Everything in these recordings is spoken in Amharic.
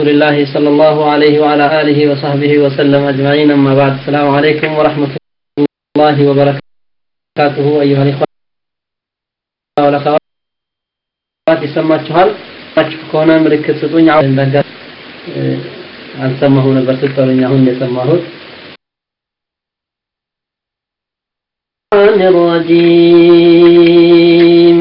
رسول الله صلى الله عليه وعلى آله وصحبه وسلم أجمعين أما بعد السلام عليكم ورحمة الله وبركاته أيها الإخوة والأخوات ይሰማችኋል ከሆነ ምልክት ስጡኝ እንዳጋ አልሰማሁ ነበር ስትሉኝ አሁን የሰማሁት الرجيم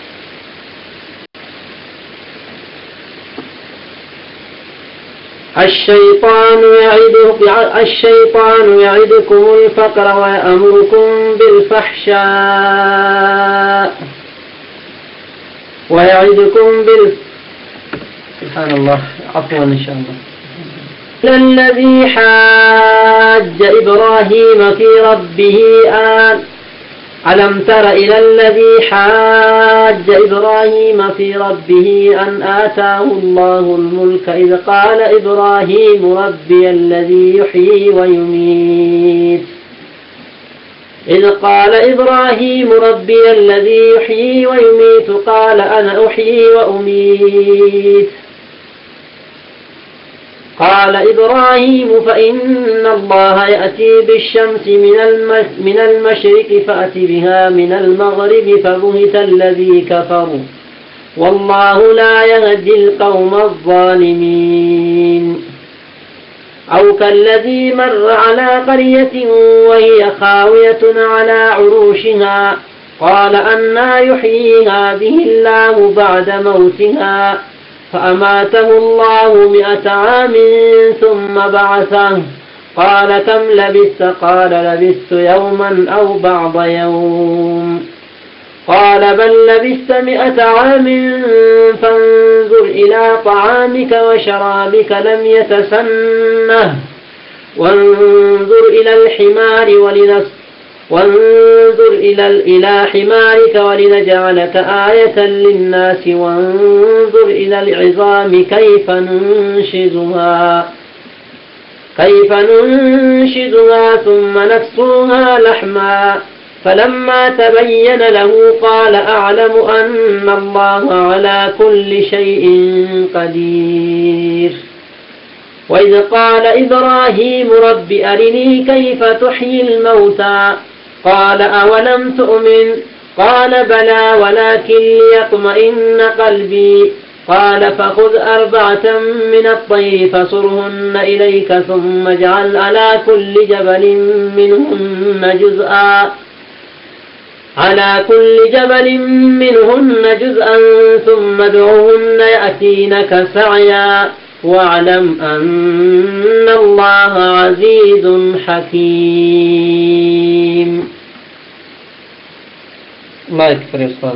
الشيطان يعدك الشيطان يعدكم الفقر ويأمركم بالفحشاء ويعدكم بال سبحان الله عفوا إن شاء الله الذي حاج إبراهيم في ربه آن ألم تر إلى الذي حاج إبراهيم في ربه أن آتاه الله الملك إذ قال إبراهيم ربي الذي يحيي ويميت إذ قال إبراهيم ربي الذي يحيي ويميت قال أنا أحيي وأميت قال إبراهيم فإن الله يأتي بالشمس من من المشرق فأت بها من المغرب فبهت الذي كفروا والله لا يهدي القوم الظالمين أو كالذي مر على قرية وهي خاوية على عروشها قال أنا يحيي هذه الله بعد موتها فأماته الله مئة عام ثم بعثه قال كم لبثت قال لبثت يوما أو بعض يوم قال بل لبثت مئة عام فانظر إلى طعامك وشرابك لم يتسنه وانظر إلى الحمار ولنص وانظر إلى إلى حمارك ولنجعلك آية للناس وانظر إلى العظام كيف ننشزها كيف ننشزها ثم نكسوها لحما فلما تبين له قال أعلم أن الله على كل شيء قدير وإذ قال إبراهيم رب أرني كيف تحيي الموتى قال أولم تؤمن قال بلى ولكن ليطمئن قلبي قال فخذ أربعة من الطير فصرهن إليك ثم اجعل على كل جبل منهن جزءا على كل جبل منهن جزءا ثم ادعوهن يأتينك سعيا واعلم أن الله عزيز حكيم الله يكفر يا أستاذ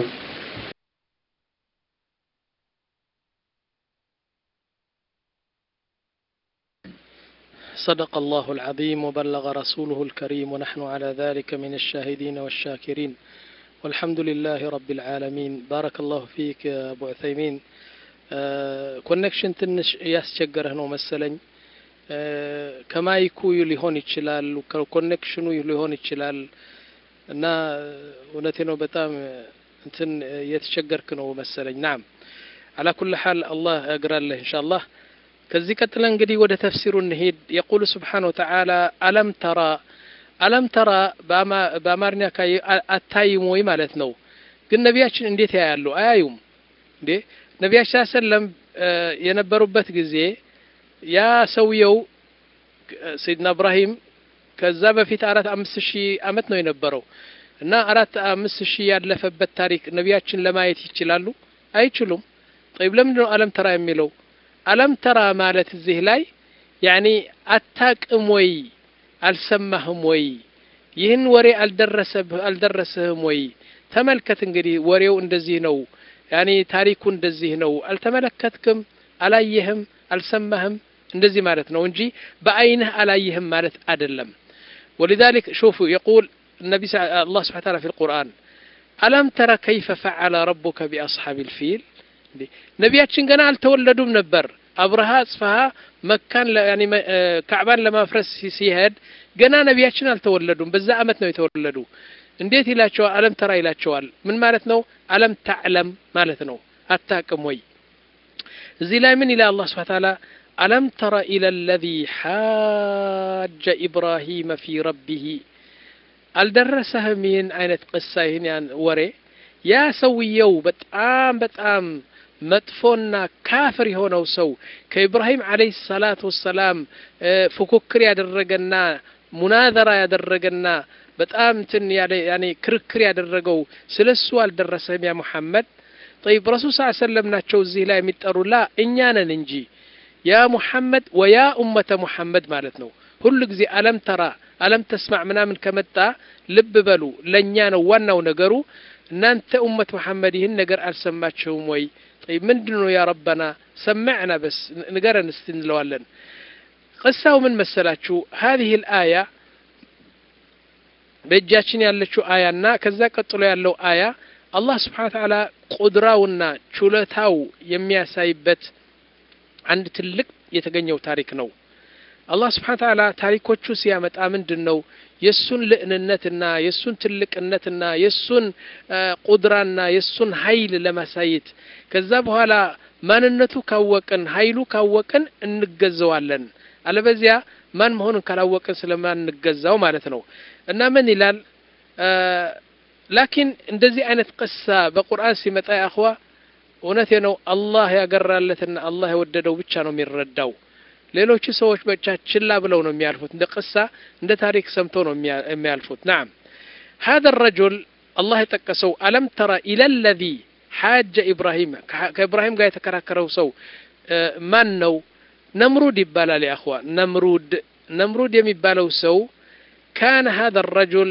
صدق الله العظيم وبلغ رسوله الكريم ونحن على ذلك من الشاهدين والشاكرين والحمد لله رب العالمين بارك الله فيك يا أبو عثيمين ኮኔክሽን ትንሽ እያስቸገረህ ነው መሰለኝ ከማይኩ ሊሆን ይችላል ኮኔክሽኑ ሊሆን ይችላል እና እውነቴ ነው በጣም እንትን እየተቸገርክ ነው መሰለኝ ናም አላ ኩል ሓል አላህ ያግራለህ እንሻ አላህ ከዚህ ቀጥለ እንግዲህ ወደ ተፍሲሩ እንሄድ የቁል ስብሓን ወተዓላ አለም ተራ አለም ተራ በአማርኛ አታይም ወይ ማለት ነው ግን ነቢያችን እንዴት ያያሉ አያዩም እንዴ ነቢያችን ሰለም የነበሩበት ጊዜ ያ ሰውየው ሰይድና እብራሂም ከዛ በፊት አራት አምስት ሺህ አመት ነው የነበረው እና አራት አምስት ሺህ ያለፈበት ታሪክ ነቢያችን ለማየት ይችላሉ አይችሉም ጠይብ ለምንድን ነው አለም ተራ የሚለው አለም ተራ ማለት እዚህ ላይ ያኒ አታቅም ወይ አልሰማህም ወይ ይህን ወሬ አልደረሰህም ወይ ተመልከት እንግዲህ ወሬው እንደዚህ ነው ያኒ ታሪኩ እንደዚህ ነው አልተመለከትክም አላየህም አልሰማህም እንደዚህ ማለት ነው እንጂ በአይንህ አላየህም ማለት አይደለም ولذلك شوفوا يقول النبي الله سبحانه وتعالى في القرآن ألم ترى كيف فعل ربك بأصحاب الفيل ነቢያችን ገና አልተወለዱም ነበር አብርሃ ጽፈሃ መካን ያኒ ካዕባን ለማፍረስ ሲሄድ ገና ነቢያችን አልተወለዱም በዛ አመት ነው የተወለዱ እንዴት ይላቸዋል አለም ተራ ይላቸዋል ምን ማለት ነው አለም ታዕለም ማለት ነው አታቅም ወይ እዚህ ላይ ምን ይላል አላህ ስብሐ ተዓላ ألم تر إلى الذي حاج إبراهيم في ربه አልደረሰህም ይህን አይነት ቅሳ ይህን ያን ወሬ ያ ሰውየው በጣም በጣም መጥፎና ካፍር የሆነው ሰው ከኢብራሂም አለይሂ ሰላቱ ወሰላም ፉክክር ያደረገና ሙናዘራ ያደረገና በጣም እንትን ያኔ ክርክር ያደረገው ስለ እሱ አልደረሰህም ያ ሙሐመድ ጠይብ ረሱል ስ ሰለም ናቸው እዚህ ላይ የሚጠሩ ላ እኛ ነን እንጂ ያ ሙሐመድ ወያ ኡመተ ሙሐመድ ማለት ነው ሁሉ ጊዜ አለም ተራ አለም ተስማዕ ምናምን ከመጣ ልብ በሉ ለእኛ ነው ዋናው ነገሩ እናንተ ኡመት መሐመድ ይህን ነገር አልሰማችሁም ወይ ጠይብ ምንድን ነው ያ ረበና ሰማዕና በስ ንገረን እስቲ እንለዋለን ቅሳው ምን መሰላችሁ ሀዚህ ልአያ በእጃችን ያለችው አያና ከዛ ቀጥሎ ያለው አያ አላህ ስብሓን ተዓላ ቁድራውና ችሎታው የሚያሳይበት አንድ ትልቅ የተገኘው ታሪክ ነው አላህ ስብሓን ተዓላ ታሪኮቹ ሲያመጣ ምንድን ነው የእሱን ልዕንነትና የእሱን ትልቅነትና የእሱን ቁድራና የእሱን ሀይል ለማሳየት ከዛ በኋላ ማንነቱ ካወቅን ሀይሉ ካወቅን እንገዘዋለን አለበዚያ ማን መሆኑን ካላወቅን ስለማን እንገዛው ማለት ነው እና ምን ይላል ላኪን እንደዚህ አይነት ቅሳ በቁርአን ሲመጣ ያእኽዋ እውነቴ ነው አላህ ያገራለትና አላህ የወደደው ብቻ ነው የሚረዳው ሌሎቹ ሰዎች ብቻ ችላ ብለው ነው የሚያልፉት እንደ ቅሳ እንደ ታሪክ ሰምተው ነው የሚያልፉት ናም هذا الرجل الله يጠቀሰው ألم ترى إلى الذي حاج إبراهيم ከإبراهيم ጋር የተከራከረው ሰው ማን ነው ነምሩድ ይባላል يا أخوة ነምሩድ ነምሩድ የሚባለው ሰው كان هذا الرجل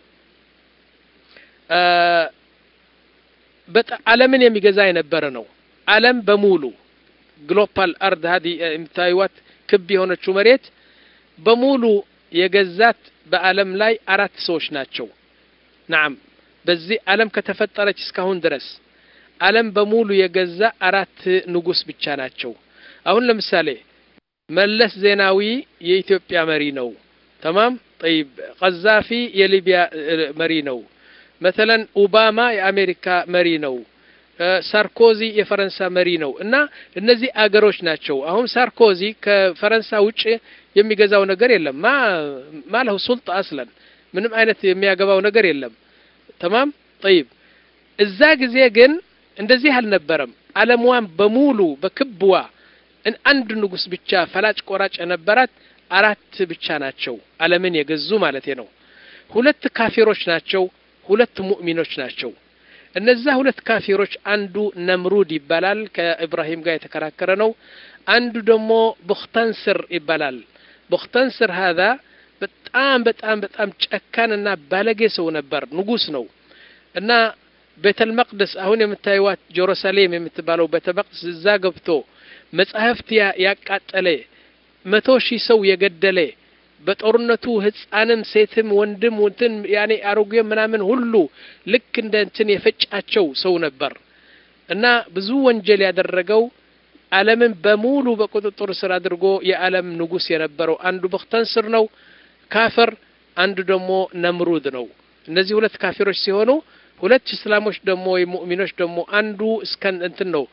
ዓለምን የሚገዛ የነበረ ነው ዓለም በሙሉ ግሎባል አርድ ሀዲ የምታዩዋት ክብ የሆነችው መሬት በሙሉ የገዛት በዓለም ላይ አራት ሰዎች ናቸው ናም በዚህ ዓለም ከተፈጠረች እስካሁን ድረስ ዓለም በሙሉ የገዛ አራት ንጉስ ብቻ ናቸው አሁን ለምሳሌ መለስ ዜናዊ የኢትዮጵያ መሪ ነው ተማም ጠይብ ቀዛፊ የሊቢያ መሪ ነው መተለን ኦባማ የአሜሪካ መሪ ነው ሳርኮዚ የፈረንሳ መሪ ነው እና እነዚህ አገሮች ናቸው አሁን ሳርኮዚ ከፈረንሳ ውጭ የሚገዛው ነገር የለም ማ ማለሁ ሱልጣ አስለን ምንም አይነት የሚያገባው ነገር የለም ተማም ጠይብ እዛ ጊዜ ግን እንደዚህ አልነበረም አለምዋን በሙሉ በክብዋ አንድ ንጉስ ብቻ ፈላጭ ቆራጭ የነበራት አራት ብቻ ናቸው አለምን የገዙ ማለት ነው ሁለት ካፊሮች ናቸው ሁለት ሙእሚኖች ናቸው እነዛ ሁለት ካፊሮች አንዱ ነምሩድ ይባላል ከኢብራሂም ጋር የተከራከረ ነው አንዱ ደግሞ ቡክተንስር ይባላል ቡክተንስር ሀዛ በጣም በጣም በጣም ጨካንና ባለጌ ሰው ነበር ንጉስ ነው እና ቤተል መቅደስ አሁን የምታዩዋት ጀሩሳሌም የምትባለው ቤተ መቅደስ እዛ ገብቶ መጽሐፍት ያቃጠለ መቶ ሺህ ሰው የገደለ በጦርነቱ ህፃንም ሴትም ወንድም እንትን ያኔ አሮጌ ምናምን ሁሉ ልክ እንደ እንትን የፈጫቸው ሰው ነበር እና ብዙ ወንጀል ያደረገው ዓለምን በሙሉ በቁጥጥር ስር አድርጎ የዓለም ንጉስ የነበረው አንዱ በክተንስር ነው ካፍር አንዱ ደግሞ ነምሩድ ነው እነዚህ ሁለት ካፊሮች ሲሆኑ ሁለት እስላሞች ደግሞ ሙእሚኖች ደግሞ አንዱ እስከን እንትን ነው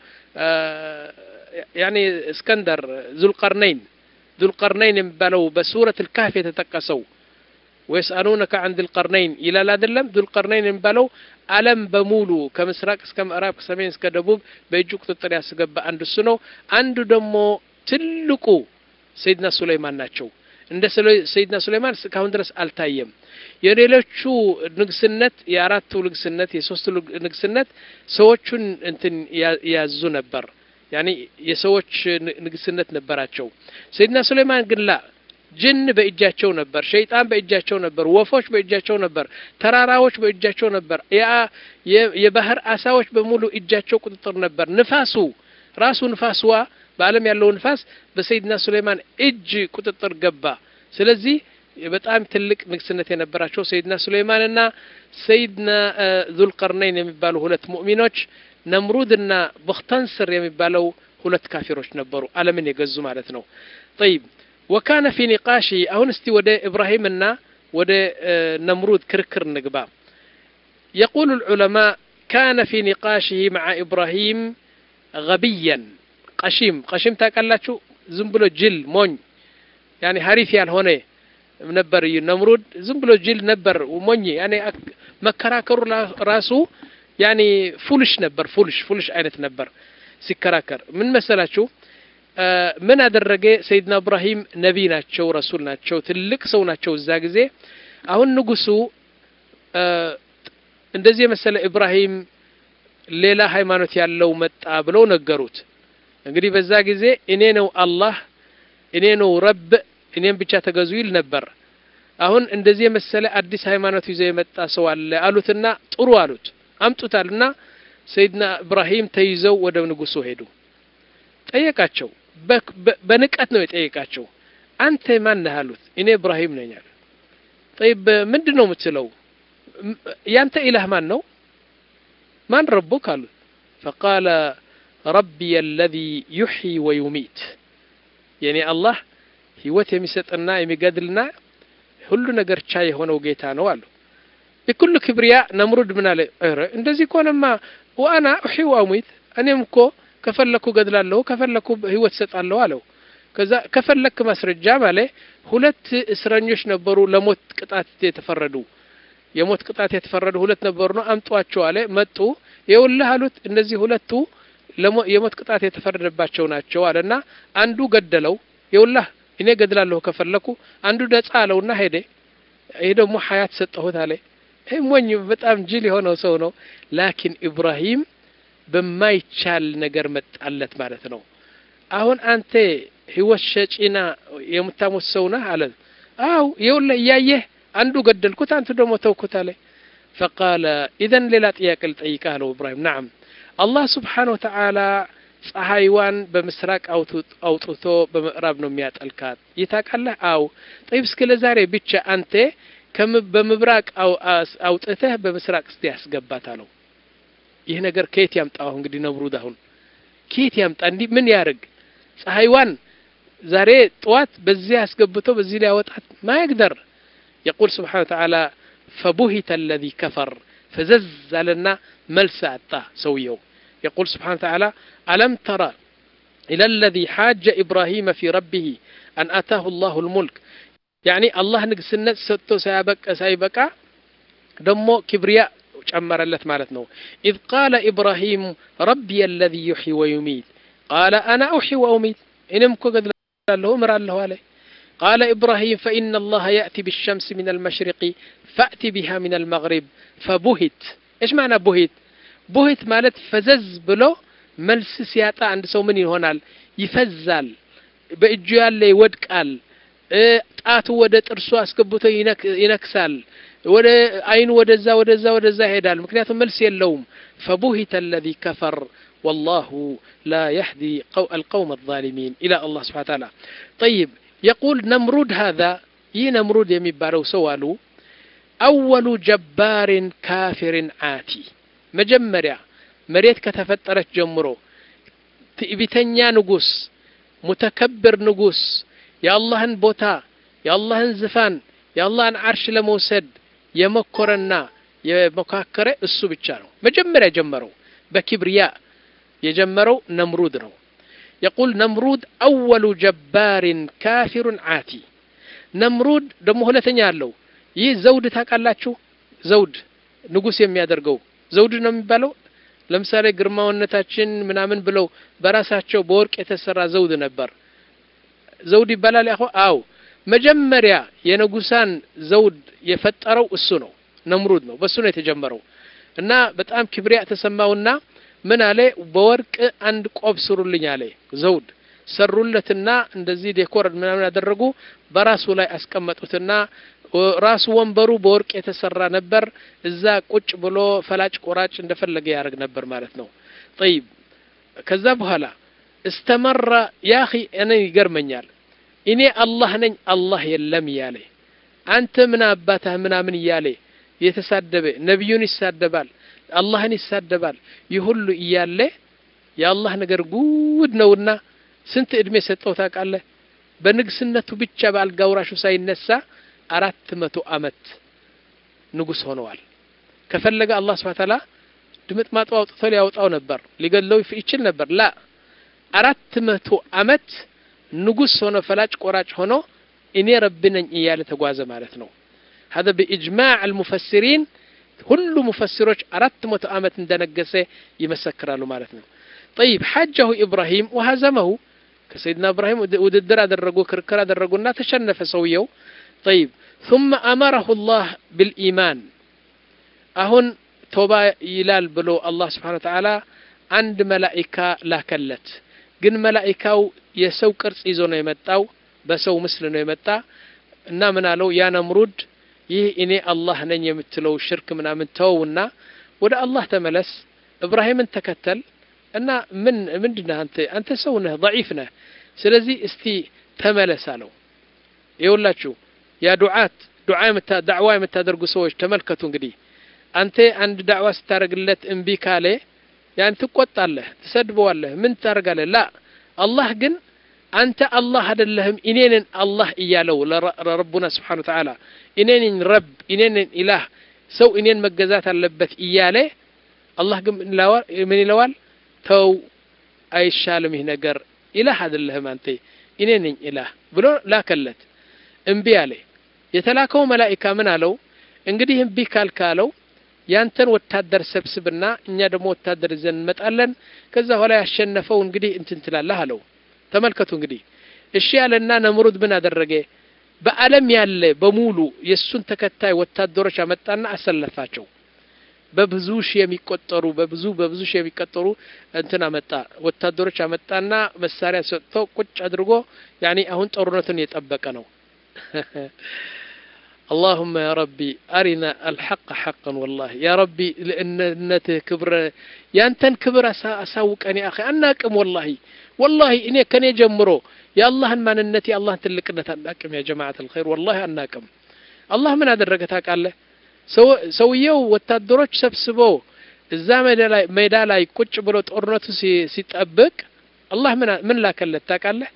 ያኔ እስከንደር ዙልቀርነይን ዙልቀርነይን የሚባለው በሱረት ልካፍ የተጠቀሰው ወየስአሉነከ አን ዙልቀርነይን ይላል አይደለም ዙልቀርነይን የሚባለው አለም በሙሉ ከምስራቅ እስከ ምዕራብ ከሰሜን እስከ ደቡብ በእጁ ቁጥጥር ያስገባ አንዱ እሱ ነው አንዱ ደግሞ ትልቁ ሰይድና ሱለይማን ናቸው እንደ ሰይድና ሱለይማን እስካሁን ድረስ አልታየም የሌሎቹ ንግስነት የአራቱ ንግስነት የሶስቱ ንግስነት ሰዎቹን እንትን ያዙ ነበር ያኒ የሰዎች ንግስነት ነበራቸው ሰይድና ሱለይማን ግን ላ ጅን በእጃቸው ነበር ሸይጣን በእጃቸው ነበር ወፎች በእጃቸው ነበር ተራራዎች በእጃቸው ነበር የባህር አሳዎች በሙሉ እጃቸው ቁጥጥር ነበር ንፋሱ ራሱ ንፋስዋ በአለም ያለው ንፋስ በሰይድና ሱለይማን እጅ ቁጥጥር ገባ ስለዚህ በጣም ትልቅ ንግስነት የነበራቸው ሰይድና ሱለይማንና ሰይድና ዙልቀርነይን የሚባሉ ሁለት ሙእሚኖች ነምሩድና ቡክተንስር የሚባለው ሁለት ካፊሮች ነበሩ አለምን የገዙ ማለት ነው ጠይብ ወካነ ፊ ኒቃሺ አሁን እስቲ ወደ ኢብራሂምና ወደ ነምሩድ ክርክር ንግባ يقول العلماء كان في نقاشه مع إبراهيم غبيا قشيم قشيم تاكلاتشو ዝም ብሎ ጅል ሞኝ ያኔ ሀሪፍ ያልሆነ ነበር ነምሩድ ዝም ብሎ ጅል ነበር ሞኝ ያኔ መከራከሩ ራሱ ያኔ ፉልሽ ነበር ፉልሽ ፉልሽ አይነት ነበር ሲከራከር ምን መሰላችሁ ምን አደረገ ሰይድና እብራሂም ነቢይ ናቸው ረሱል ናቸው ትልቅ ሰው ናቸው እዛ ጊዜ አሁን ንጉሱ እንደዚህ የመሰለ ኢብራሂም ሌላ ሃይማኖት ያለው መጣ ብለው ነገሩት እንግዲህ በዛ ጊዜ እኔ ነው አላህ እኔ ነው ረብ እኔም ብቻ ተገዙ ይል ነበር አሁን እንደዚህ የመሰለ አዲስ ሃይማኖት ይዞ የመጣ ሰው አለ አሉትና ጥሩ አሉት አምጡታልና ሰይድና ኢብራሂም ተይዘው ወደ ንጉሱ ሄዱ ጠየቃቸው በንቀት ነው የጠየቃቸው አንተ ማን ነህ አሉት እኔ ኢብራሂም ነኝ አለ ጠይብ ምንድን ነው የምትለው ያንተ ኢላህ ማን ነው ማን ረቡክ አሉት ፈቃለ ረቢ አለዚ ዩሕይ ወዩሚት የኔ አላህ ህይወት የሚሰጥና የሚገድልና ሁሉ ነገር ቻይ የሆነው ጌታ ነው አሉ ቢኩል ክብሪያ ነምሩድ ምን አለ እንደዚህ ከሆነማ ወአና ኡሒ ወአሙት እኔም እኮ ከፈለኩ ገድላለሁ ከፈለኩ ህይወት ሰጣለሁ አለው ከዛ ከፈለክ ማስረጃ ማለ ሁለት እስረኞች ነበሩ ለሞት ቅጣት የተፈረዱ የሞት ቅጣት የተፈረዱ ሁለት ነበሩ ነው አምጧቸው አለ መጡ የውልህ አሉት እነዚህ ሁለቱ የሞት ቅጣት የተፈረደባቸው ናቸው አለና አንዱ ገደለው የውላህ እኔ ገድላለሁ ከፈለኩ አንዱ ነጻ አለውና ሄደ ይህ ደግሞ ሀያት ሰጠሁት አለ ይህ ሞኝ በጣም ጅል የሆነው ሰው ነው ላኪን ኢብራሂም በማይቻል ነገር መጣለት ማለት ነው አሁን አንተ ህይወት ሸጪና የምታሞት ሰው ነህ አለ አው የውለ እያየህ አንዱ ገደልኩት አንቱ ደግሞ ተውኩት አለ ፈቃለ ኢዘን ሌላ ጥያቄ ልጠይቅህ አለው ኢብራሂም ናም አላህ ስብሓን ወተዓላ ፀሐይዋን በምስራቅ አውጥቶ በምዕራብ ነው የሚያጠልካት ይታቃለህ አው ጠይብ እስከ ለዛሬ ብቻ አንተ በምብራቅ አውጥተህ በምስራቅ እስቲ ያስገባት አለው ይህ ነገር ከየት ያምጣው እንግዲህ ነብሩድ አሁን ከየት ያምጣ እንዲህ ምን ያርግ ፀሐይዋን ዛሬ ጠዋት በዚህ አስገብቶ በዚህ ላይ ያወጣት ማይቅደር يقول سبحانه وتعالى فبهت الذي كفر فزز لنا ملس أتا سويه يقول سبحانه وتعالى ألم ترى إلى الذي حاج إبراهيم في ربه أن أتاه الله الملك يعني الله نقسنا ستو سيبك سيبك دمو كبرياء ጨመረለት ማለት ነው إذ قال إبراهيم ربي الذي يحيي ويميت قال أنا أحيي وأميت إنم كقد له أمر الله عليه قال إبراهيم فإن الله يأتي بالشمس من المشرق فأت بها من المغرب فبهت إيش معنى بهت بهت مالت فزز بلو መልስ ሲያጣ አንድ ሰው ምን ይሆናል ይፈዛል በእጁ ያለ ይወድቃል ጣቱ ወደ ጥርሱ አስገብቶ ይነክሳል ወደ አይኑ ወደዛ ወደዛ ወደዛ ይሄዳል ምክንያቱም መልስ የለውም فبهت الذي كفر والله لا يهدي القوم الظالمين إلى الله سبحانه وتعالى طيب يقول نمرود هذا ي نمرود يمبارو سوالو أول جبار كافر عاتي مجمريا መሬት ከተፈጠረች ጀምሮ ትዕቢተኛ ንጉስ ሙተከብር ንጉስ የአላህን ቦታ የአላህን ዝፋን የአላህን አርሽ ለመውሰድ የመኮረና የመካከረ እሱ ብቻ ነው መጀመሪያ ጀመረው በኪብርያ የጀመረው ነምሩድ ነው يقول نمرود أول جبار كافر عاتي نمرود ደሞ ሁለተኛ አለው ይህ ዘውድ ታውቃላችሁ ዘውድ ንጉስ የሚያደርገው ዘውድ ነው የሚባለው ለምሳሌ ግርማውነታችን ምናምን ብለው በራሳቸው በወርቅ የተሰራ ዘውድ ነበር ዘውድ ይባላል ያሆ አው መጀመሪያ የንጉሳን ዘውድ የፈጠረው እሱ ነው ነምሩድ ነው በሱ ነው የተጀመረው እና በጣም ክብሪያ ተሰማውና ምን አለ በወርቅ አንድ ቆብ ስሩልኝ አለ ዘውድ ሰሩለትና እንደዚህ ዴኮር ምናምን ያደረጉ በራሱ ላይ አስቀመጡትና ራሱ ወንበሩ በወርቅ የተሰራ ነበር እዛ ቁጭ ብሎ ፈላጭ ቆራጭ እንደፈለገ ያደርግ ነበር ማለት ነው ጠይብ ከዛ በኋላ እስተመራ ያኺ እኔ ይገርመኛል እኔ አላህ ነኝ አላህ የለም እያለ አንተ ምን አባታህ ምናምን እያለ የተሳደበ ነቢዩን ይሳደባል አላህን ይሳደባል ይህ ሁሉ እያለ የአላህ ነገር ጉድ ነውና ስንት እድሜ ሰጠው ታውቃለህ በንግስነቱ ብቻ በአልጋ ወራሹ ሳይነሳ አራት መቶ አመት ንጉስ ሆነዋል ከፈለገ አላህ ስብሐ ተዓላ ድምጥ ማጡ አውጥቶ ሊያወጣው ነበር ሊገለው ይችል ነበር ላ አራት መቶ አመት ንጉስ ሆኖ ፈላጭ ቆራጭ ሆኖ እኔ ረብ ነኝ እያለ ተጓዘ ማለት ነው هذا بإجماع المفسرين ሁሉ ሙፈሲሮች አራት መቶ ዓመት እንደነገሰ ይመሰክራሉ ማለት ነው طيب حجه إبراهيم وهزمه ከሰይድና ኢብራሂም ውድድር አደረጉ ክርክር አደረጉና ተሸነፈ ሰውየው طيب ثم أمره الله بالإيمان አሁን ቶባ ይላል ብሎ አላህ ስብሓን ወተዓላ አንድ መላኢካ ላከለት ግን መላኢካው የሰው ቅርጽ ይዞ ነው የመጣው በሰው ምስል ነው የመጣ እና ምን አለው ያ ነምሩድ ይህ እኔ አላህ ነኝ የምትለው ሽርክ ምናምን ተወውና ወደ አላህ ተመለስ እብራሂምን ተከተል እና ምን ምንድነህ አንተ አንተ ሰው ነህ ضعيف ነህ ስለዚህ እስቲ ተመለስ አለው ይኸውላችሁ ያ ዱዓት ዱዓ ዳዕዋ የምታደርጉ ሰዎች ተመልከቱ እንግዲህ አንተ አንድ ዳዕዋ ስታደርግለት እምቢ ካለ ያን ትቆጣለህ ትሰድበዋለህ ምን ታደርጋለህ ላ አላህ ግን አንተ አላህ አይደለህም እኔንን አላህ እያለው ለረቡና ስብሓን ተዓላ እኔንን ረብ እኔንን ኢላህ ሰው እኔን መገዛት አለበት እያለ አላህ ግን ምን ይለዋል ተው አይሻልም ይህ ነገር ኢላህ አይደለህም አንተ እኔ ነኝ ኢላህ ብሎ ላከለት እምቢ አለ የተላከው መላኢካ ምን አለው እንግዲህ እምቢ ካልካለው ያንተን ወታደር ሰብስብና እኛ ደግሞ ወታደር ይዘን እንመጣለን ከዛ ኋላ ያሸነፈው እንግዲህ እንትን ትላለህ አለው ተመልከቱ እንግዲህ እሺ ያለና ነምሩድ ምን አደረገ በአለም ያለ በሙሉ የእሱን ተከታይ ወታደሮች አመጣና አሰለፋቸው በብዙ ሺህ የሚቆጠሩ በብዙ በብዙ ሺህ የሚቆጠሩ እንትን አመጣ ወታደሮች አመጣና መሳሪያ ሰጥቶ ቁጭ አድርጎ ያኒ አሁን ጦርነቱን የጠበቀ ነው اللهم يا ربي أرنا الحق حقا والله يا ربي لأنته كبر يا أنتن كبر أساوك أني أخي أناكم والله والله إني كان يجمرو يا الله ما ننتي الله تلقنا أناكم يا جماعة الخير والله أناكم الله من هذا الرقتك قال له ሰውየው ወታደሮች ሰብስቦ እዛ ሜዳ ላይ ቁጭ ብሎ ጦርነቱ ሲጠብቅ አላህ ምን ላከለት ታውቃለህ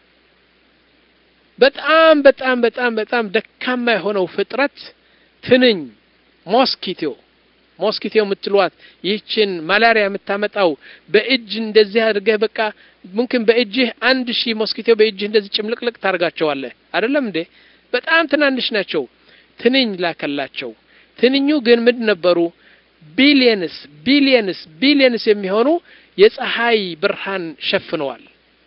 በጣም በጣም በጣም በጣም ደካማ የሆነው ፍጥረት ትንኝ ሞስኪቶ ሞስኪቶ የምትሏት ይህችን ማላሪያ የምታመጣው በእጅ እንደዚህ አድርገህ በቃ ሙምኪን በእጅህ አንድ ሺህ ሞስኪቶ በእጅህ እንደዚህ ጭምልቅልቅ ታርጋቸዋለህ አይደለም እንዴ በጣም ትናንሽ ናቸው ትንኝ ላከላቸው ትንኙ ግን ምንድ ነበሩ ቢሊየንስ ቢሊየንስ ቢሊየንስ የሚሆኑ የፀሐይ ብርሃን ሸፍነዋል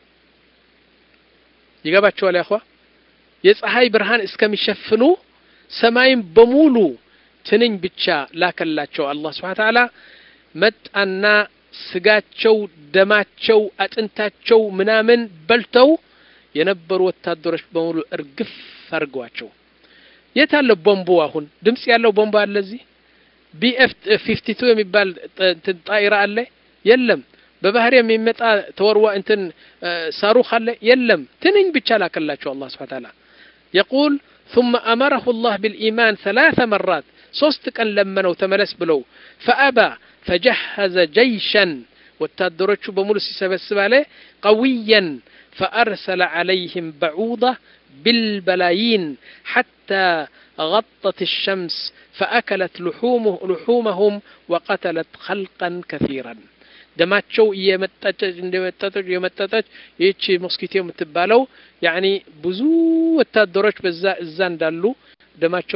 ይገባቸዋል ያኳ የፀሐይ ብርሃን እስከሚሸፍኑ ሰማይም በሙሉ ትንኝ ብቻ ላከላቸው አላህ ስብሓን ተዓላ መጣና ስጋቸው ደማቸው አጥንታቸው ምናምን በልተው የነበሩ ወታደሮች በሙሉ እርግፍ አድርገዋቸው የት አለ ቦምቡ አሁን ድምጽ ያለው ቦምብ አለ እዚህ ቢኤፍ ፊፍቲ ቱ የሚባል ጣይራ አለ የለም በባህር የሚመጣ ተወርዋ እንትን ሳሩክ አለ የለም ትንኝ ብቻ ላከላቸው አላህ ስብሐ ተዓላ يقول ثم أمره الله بالإيمان ثلاث مرات صوست كان لمنوا تملس بلو فأبى فجهز جيشا والتادرتش بمولس سبسب عليه قويا فأرسل عليهم بعوضة بالبلايين حتى غطت الشمس فأكلت لحومه لحومهم وقتلت خلقا كثيرا ደማቸው እየመጠጠች እንደመጠጠች እየመጠጠች ይህቺ ሞስኪቶ የምትባለው ያኒ ብዙ ወታደሮች በዛ እዛ እንዳሉ ደማቸው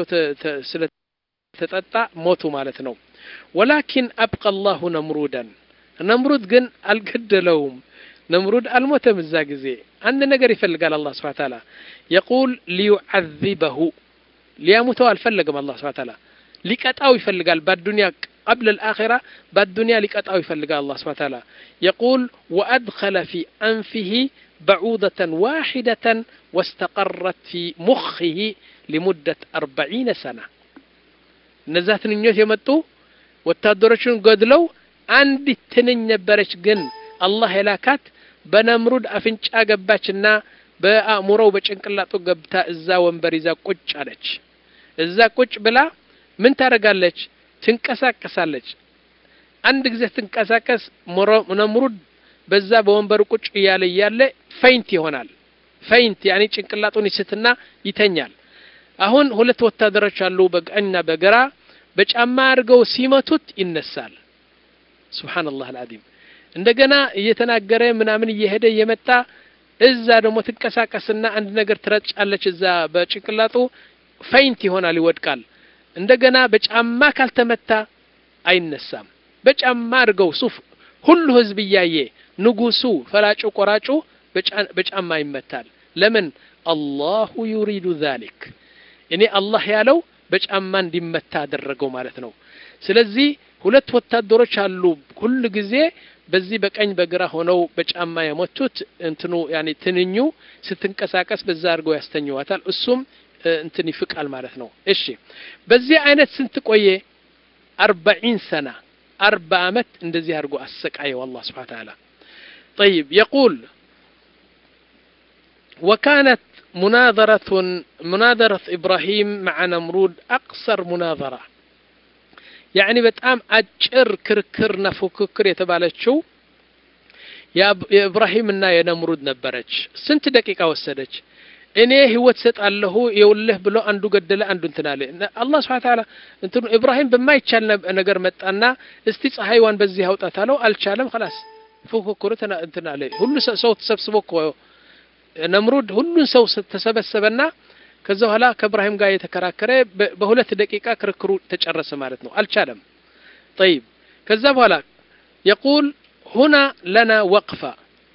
ስለተጠጣ ሞቱ ማለት ነው ወላኪን አብቀ አላሁ ነምሩደን ነምሩድ ግን አልገደለውም ነምሩድ አልሞተም እዛ ጊዜ አንድ ነገር ይፈልጋል አላህ ስብሐ ተዓላ የቁል ሊዩዓዚበሁ ሊያሙተው አልፈለገም አላህ ስብሐ ተዓላ ሊቀጣው ይፈልጋል በዱንያ قبل الآخرة بالدنيا لقطعه يفلق الله سبحانه وتعالى يقول وأدخل في أنفه بعوضة واحدة واستقرت في مخه لمدة أربعين سنة نزات نيوت يمتو ወታደሮቹን ገድለው አንድ ትንኝ ነበረች ግን አላህ የላካት በነምሩድ አፍንጫ ገባችና በአእምሮው በጭንቅላጡ ገብታ እዛ ወንበር ይዛ ቁጭ አለች እዛ ቁጭ ብላ ምን ታደርጋለች ትንቀሳቀሳለች አንድ ጊዜ ትንቀሳቀስ ነምሩድ በዛ በወንበሩ ቁጭ እያለ እያለ ፈይንት ይሆናል ፈይንት ያኔ ጭንቅላጡን ይስትና ይተኛል አሁን ሁለት ወታደሮች አሉ በቀኝና በግራ በጫማ አድርገው ሲመቱት ይነሳል ሱብሓነላህ አልዓዚም እንደገና እየተናገረ ምናምን እየሄደ እየመጣ እዛ ደግሞ ትንቀሳቀስና አንድ ነገር ትረጫለች እዛ በጭንቅላጡ ፈይንት ይሆናል ይወድቃል እንደገና በጫማ ካልተመታ አይነሳም በጫማ አድርገው ሱፍ ሁሉ ህዝብ እያየ ንጉሱ ፈላጩ ቆራጩ በጫማ ይመታል ለምን አላሁ ዩሪዱ ዛሊክ እኔ አላህ ያለው በጫማ እንዲመታ አደረገው ማለት ነው ስለዚህ ሁለት ወታደሮች አሉ ሁሉ ጊዜ በዚህ በቀኝ በግራ ሆነው በጫማ የመቱት እንትኑ ያኔ ትንኙ ስትንቀሳቀስ በዛ አድርገው ያስተኝዋታል እሱም እንትን ይፍቃል ማለት ነው እሺ በዚህ አይነት ስንት ቆየ አርባዒን ሰና አርባ አመት እንደዚህ አድርጎ አሰቃየው አላህ ስብሓን ተዓላ طيب يقول وكانت مناظرة مناظرة إبراهيم مع نمرود أقصر مناظرة يعني በጣም አጭር ክርክርና ፉክክር የተባለችው የኢብራሂምና የነምሩድ ነበረች ስንት ደቂቃ ወሰደች እኔ ህይወት ሰጣለሁ የውልህ ብሎ አንዱ ገደለ አንዱ እንትን አለ አላህ ስብሐ ተዓላ እንትኑ ኢብራሂም በማይቻል ነገር መጣና እስቲ ፀሐይዋን በዚህ አውጣት አለው አልቻለም خلاص ፉክክሩ እንትን አለ ሁሉ ሰው ተሰብስቦ እኮ ነምሩድ ሁሉን ሰው ተሰበሰበና ከዛ በኋላ ከእብራሂም ጋር የተከራከረ በሁለት ደቂቃ ክርክሩ ተጨረሰ ማለት ነው አልቻለም طيب ከዛ በኋላ يقول هنا لنا وقفة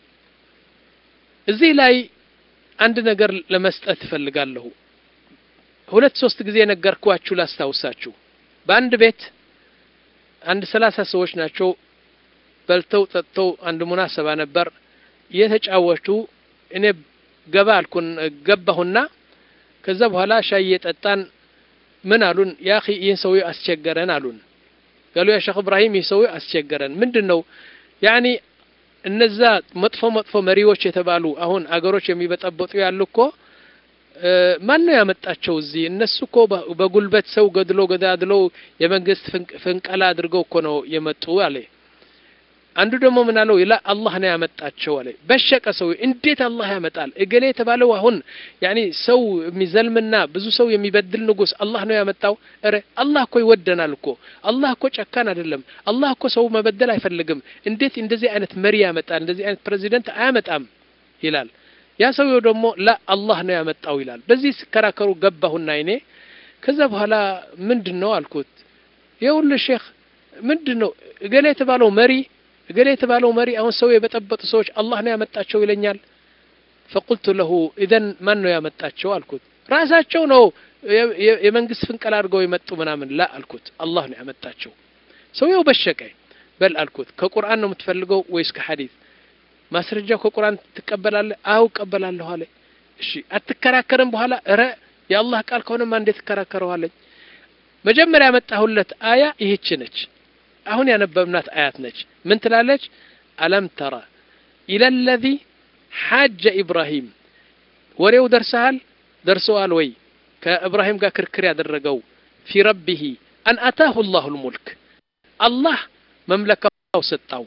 እዚህ ላይ አንድ ነገር ለመስጠት እፈልጋለሁ ሁለት ሶስት ጊዜ ነገርኳችሁ ላስታውሳችሁ በአንድ ቤት አንድ ሰላሳ ሰዎች ናቸው በልተው ጠጥተው አንድ ሙናሰባ ነበር እየተጫወቱ እኔ ገባ አልኩን ገባሁና ከዛ በኋላ ሻይ እየጠጣን ምን አሉን ያ ይህን ሰውዬ አስቸገረን አሉን ጋሉ ያ ሼክ እብራሂም ይህ ሰውዬ አስቸገረን ምንድን ነው ያኒ እነዛ መጥፎ መጥፎ መሪዎች የተባሉ አሁን አገሮች የሚበጠበጡ ያሉ እኮ ማን ነው ያመጣቸው እዚህ እነሱ እኮ በጉልበት ሰው ገድሎ ገዳድለው የመንግስት ፍንቀላ አድርገው እኮ ነው የመጡ አለ አንዱ ደግሞ ምን አለው ላ አላህ ነው ያመጣቸው አለ በሸቀ ሰው እንዴት አላህ ያመጣል እገሌ የተባለው አሁን ያኒ ሰው የሚዘልምና ብዙ ሰው የሚበድል ንጉስ አላህ ነው ያመጣው እረ አላህ እኮ ይወደናል እኮ አላህ እኮ ጨካን አይደለም አላህ እኮ ሰው መበደል አይፈልግም እንዴት እንደዚህ አይነት መሪ ያመጣል እንደዚህ አይነት ፕሬዚደንት አያመጣም ይላል ያ ሰውየው ደግሞ ላ አላህ ነው ያመጣው ይላል በዚህ ሲከራከሩ ገባሁና እኔ ከዛ በኋላ ምንድን ነው አልኩት የውልህ ሼክ ምንድን ነው እገሌ የተባለው መሪ እገሌ የተባለው መሪ አሁን ሰው የበጠበጡ ሰዎች አላህ ነው ያመጣቸው ይለኛል ፈቁልቱ ለሁ ኢዘን ማን ነው ያመጣቸው አልኩት ራሳቸው ነው የመንግስት ፍንቀል አድርገው የመጡ ምናምን ላ አልኩት አላህ ነው ያመጣቸው ሰውየው በሸቀ በል አልኩት ከቁርአን ነው የምትፈልገው ወይስ ከሐዲስ ማስረጃው ከቁርአን ትቀበላለህ አው እቀበላለሁ አለ እሺ አትከራከርም በኋላ እረ የአላህ ቃል ከሆነማ እንዴት ትከራከረዋለኝ መጀመሪያ ያመጣሁለት አያ ይህች ነች አሁን ያነበብናት አያት ነች ምን ትላለች አለም ተራ ኢለ ለዚ ሓጀ ኢብራሂም ወሬው ደርሰሃል ደርሰዋል ወይ ከእብራሂም ጋር ክርክር ያደረገው ፊ ረቢህ አን አታሁ ላሁ ልሙልክ አላህ መምለካው ሰጣው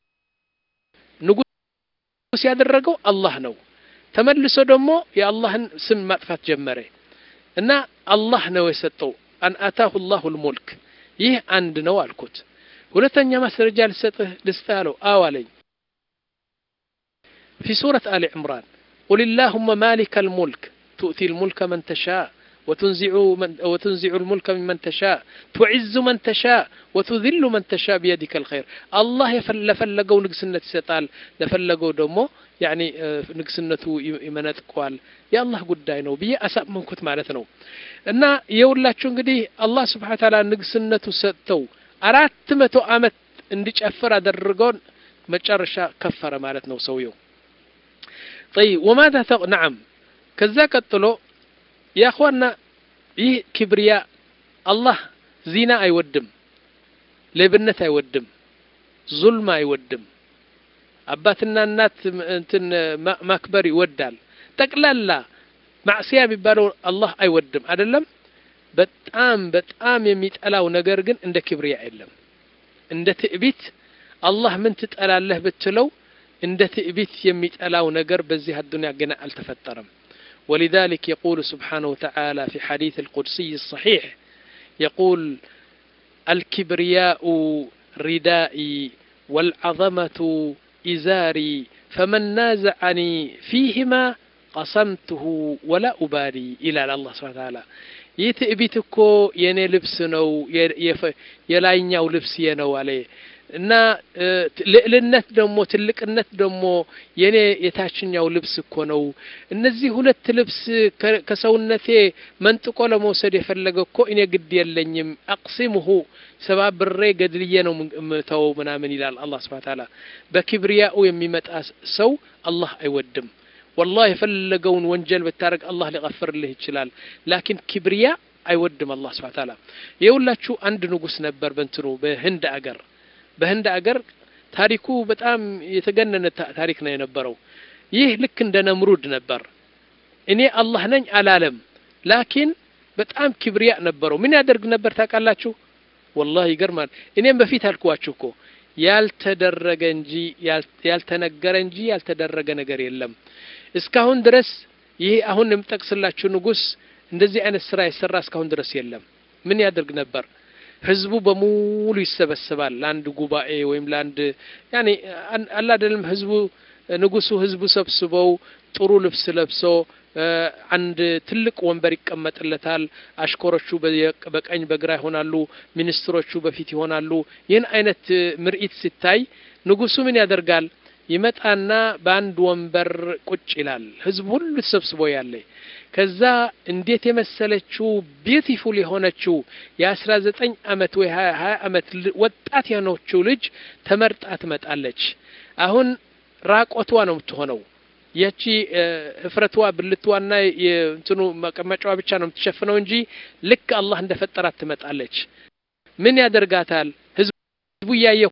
ንጉስ ያደረገው አላህ ነው ተመልሶ ደግሞ የአላህን ስም ማጥፋት ጀመረ እና አላህ ነው የሰጠው አን አታሁ ላሁ ልሙልክ ይህ አንድ ነው አልኩት ሁለተኛ ማስረጃ ልሰጥህ ልስጥህ አለው አዎ አለኝ في سورة آل عمران قل اللهم مالك الملك تؤتي الملك من تشاء وتنزع, من وتنزع الملك ممن تشاء تعز من تشاء وتذل من تشاء بيدك الخير الله لفلقوا نقسنة ستال لفلقوا دمو يعني نقسنة يمنطقوال يا الله قداي ነው ብዬ አሳመንኩት ማለት ነው እና የሁላችሁ እንግዲህ አላህ ስብሓን ታላ ንግስነቱ ሰጥተው አራት መቶ አመት እንዲጨፍር አደረገውን መጨረሻ ከፈረ ማለት ነው ሰውየው طيب وماذا تق... نعم ከዛ ቀጥሎ يا اخوانا ይህ ክብሪያ አላህ ዚና አይወድም ሌብነት አይወድም ዙልም አይወድም አባትና እናት እንትን ማክበር ይወዳል ጠቅላላ ማዕስያ የሚባለው አላህ አይወድም አይደለም በጣም በጣም የሚጠላው ነገር ግን እንደ ክብሪያ የለም እንደ ትዕቢት አላህ ምን ትጠላለህ ብትለው እንደ ትዕቢት የሚጠላው ነገር በዚህ አዱንያ ገና አልተፈጠረም ولذلك يقول سبحانه وتعالى في حديث القدسي الصحيح يقول الكبرياء ردائي والعظمة إزاري ፈመን ናዘዐኒ ፊህማ ቀሰምትሁ ወላ ኡባሊ ይላል አላህ ስብሐ ተዓላ። ይህ ትዕቢት እኮ የእኔ ልብስ ነው የላይኛው ልብስ ነው አለ እና ልዕልነት ደግሞ ትልቅነት ደግሞ የኔ የታችኛው ልብስ እኮ ነው። እነዚህ ሁለት ልብስ ከሰውነቴ መንጥቆ ለመውሰድ የፈለገ እኮ እኔ ግድ የለኝም። አቅሲሙሁ ሰባብሬ ገድልዬ ነው ምተወው ምናምን ይላል አላህ ስብሐ ተዓላ። በኪብሪያኡ የሚመጣ ሰው አላህ አይወድም። ወላሂ የፈለገውን ወንጀል ብታደርግ አላህ ሊቀፍርልህ ይችላል። ላኪን ኪብሪያ አይወድም አላህ ስብሐ ተዓላ። የሁላችሁ አንድ ንጉስ ነበር በእንትኑ በህንድ አገር በህንድ አገር ታሪኩ በጣም የተገነነ ታሪክ ነው የነበረው። ይህ ልክ እንደ ነምሩድ ነበር። እኔ አላህ ነኝ አላለም። ላኪን በጣም ኪብሪያ ነበረው። ምን ያደርግ ነበር ታውቃላችሁ? ወላሂ ይገርማል። እኔም በፊት አልኩዋችሁ እኮ ያልተደረገ እንጂ ያልተነገረ እንጂ ያልተደረገ ነገር የለም። እስካሁን ድረስ ይህ አሁን የምጠቅስላችሁ ንጉስ እንደዚህ አይነት ስራ የሰራ እስካሁን ድረስ የለም። ምን ያደርግ ነበር? ህዝቡ በሙሉ ይሰበሰባል ለአንድ ጉባኤ ወይም ለአንድ ያኔ አላደለም ህዝቡ ንጉሱ ህዝቡ ሰብስበው ጥሩ ልብስ ለብሶ አንድ ትልቅ ወንበር ይቀመጥለታል። አሽከሮቹ በቀኝ በግራ ይሆናሉ፣ ሚኒስትሮቹ በፊት ይሆናሉ። ይህን አይነት ምርኢት ሲታይ ንጉሱ ምን ያደርጋል? ይመጣና በአንድ ወንበር ቁጭ ይላል። ህዝቡ ሁሉ ተሰብስቦ ያለ ከዛ እንዴት የመሰለችው ቢዩቲፉል የሆነችው የአስራ ዘጠኝ አመት ወይ ሀያ ሀያ አመት ወጣት የሆነችው ልጅ ተመርጣ ትመጣለች። አሁን ራቆቷ ነው የምትሆነው። ያቺ ህፍረቷ ብልቷና የእንትኑ መቀመጫዋ ብቻ ነው የምትሸፍነው እንጂ ልክ አላህ እንደፈጠራት ትመጣለች። ምን ያደርጋታል? ህዝቡ እያየ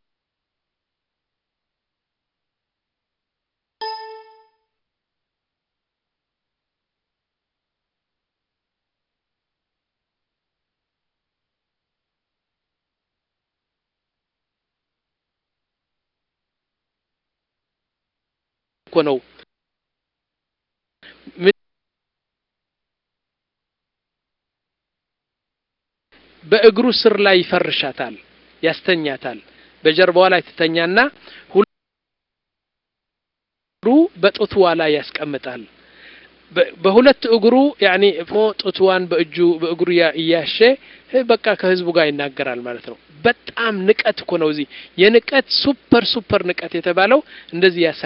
እኮ ነው በእግሩ ስር ላይ ይፈርሻታል፣ ያስተኛታል። በጀርባዋ ላይ ትተኛና ሁሉ በጡትዋ ላይ ያስቀምጣል። በሁለት እግሩ ያኔ ጡትዋን በእጁ በእግሩ እያሸ በቃ ከህዝቡ ጋር ይናገራል ማለት ነው። በጣም ንቀት እኮ ነው። እዚህ የንቀት ሱፐር ሱፐር ንቀት የተባለው እንደዚህ ያሳ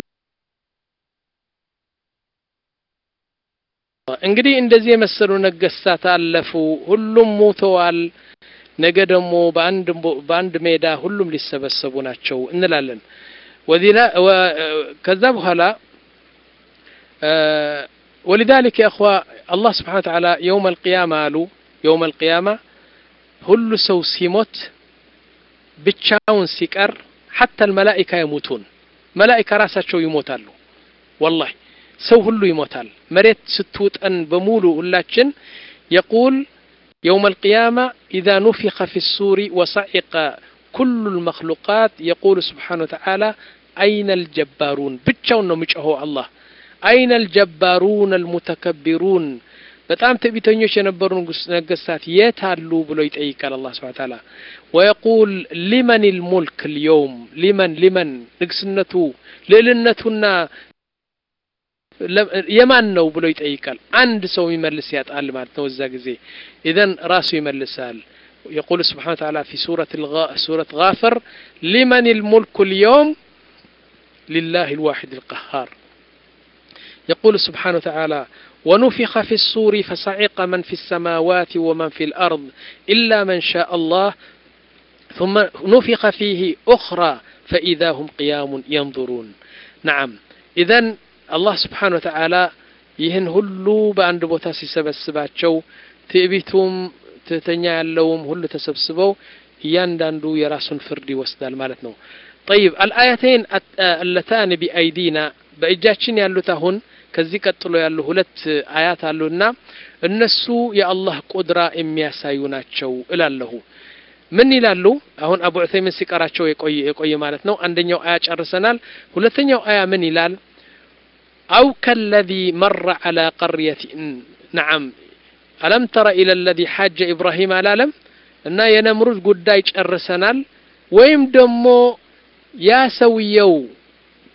እንግዲህ እንደዚህ የመሰሉ ነገስታት አለፉ። ሁሉም ሞተዋል። ነገ ደግሞ በአንድ በአንድ ሜዳ ሁሉም ሊሰበሰቡ ናቸው እንላለን። ወዲላ ከዛ በኋላ ወሊዛሊክ ያ እኽዋ አላህ ስብሓነ ወተዓላ የውም አልቅያማ አሉ የውም አልቅያማ ሁሉ ሰው ሲሞት ብቻውን ሲቀር ሐታ አልመላኢካ የሙቱን መላኢካ ራሳቸው ይሞታሉ ወላሂ ሰው ሁሉ ይሞታል። መሬት ስትውጠን በሙሉ ሁላችን የቁል የውም አልቅያማ ኢዛ ኑፊኸ ፊ ሱሪ ወሰዒቀ ኩሉ ልመክሉቃት የቁሉ ስብሓነ ወተዓላ አይነ አልጀባሩን ብቻውን ነው የሚጮኸው አላህ አይነ አልጀባሩን አልሙተከቢሩን በጣም ትዕቢተኞች የነበሩ ነገስታት የት አሉ ብሎ ይጠይቃል አላህ ስብሐ ተዓላ ወየቁል ሊመን ልሙልክ ልየውም ሊመን ሊመን ንግስነቱ ልዕልነቱና የማን ነው ብሎ ይጠይቃል። አንድ ሰው የሚመልስ ያጣል ማለት ነው። እዛ ጊዜ ኢዘን ራሱ ይመልሳል። يقول سبحانه وتعالى في سورة الغا سورة غافر لمن الملك اليوم لله الواحد القهار يقول سبحانه وتعالى ونفخ في الصور فصعق من في السماوات ومن في الأرض إلا من شاء الله ثم نفخ فيه أخرى فإذا هم قيام ينظرون نعم إذن አላህ ስብሓን ወተዓላ ይህን ሁሉ በአንድ ቦታ ሲሰበስባቸው ትዕቢቱም ትህተኛ ያለውም ሁሉ ተሰብስበው እያንዳንዱ የራሱን ፍርድ ይወስዳል ማለት ነው። ጠይብ አልአያተይን አለታን ቢአይዲና በእጃችን ያሉት አሁን ከዚህ ቀጥሎ ያሉ ሁለት አያት አሉና እነሱ የአላህ ቁድራ የሚያሳዩ ናቸው እላለሁ። ምን ይላሉ? አሁን አቡ ዑሰይምን ሲቀራቸው የቆየ ማለት ነው። አንደኛው አያ ጨርሰናል። ሁለተኛው አያ ምን ይላል? أو كالذي مر على قرية نعم ألم تر إلى الذي حاج إبراهيم على لم እና የነምሩድ ጉዳይ ጨርሰናል። ወይም ደግሞ ያ ሰውየው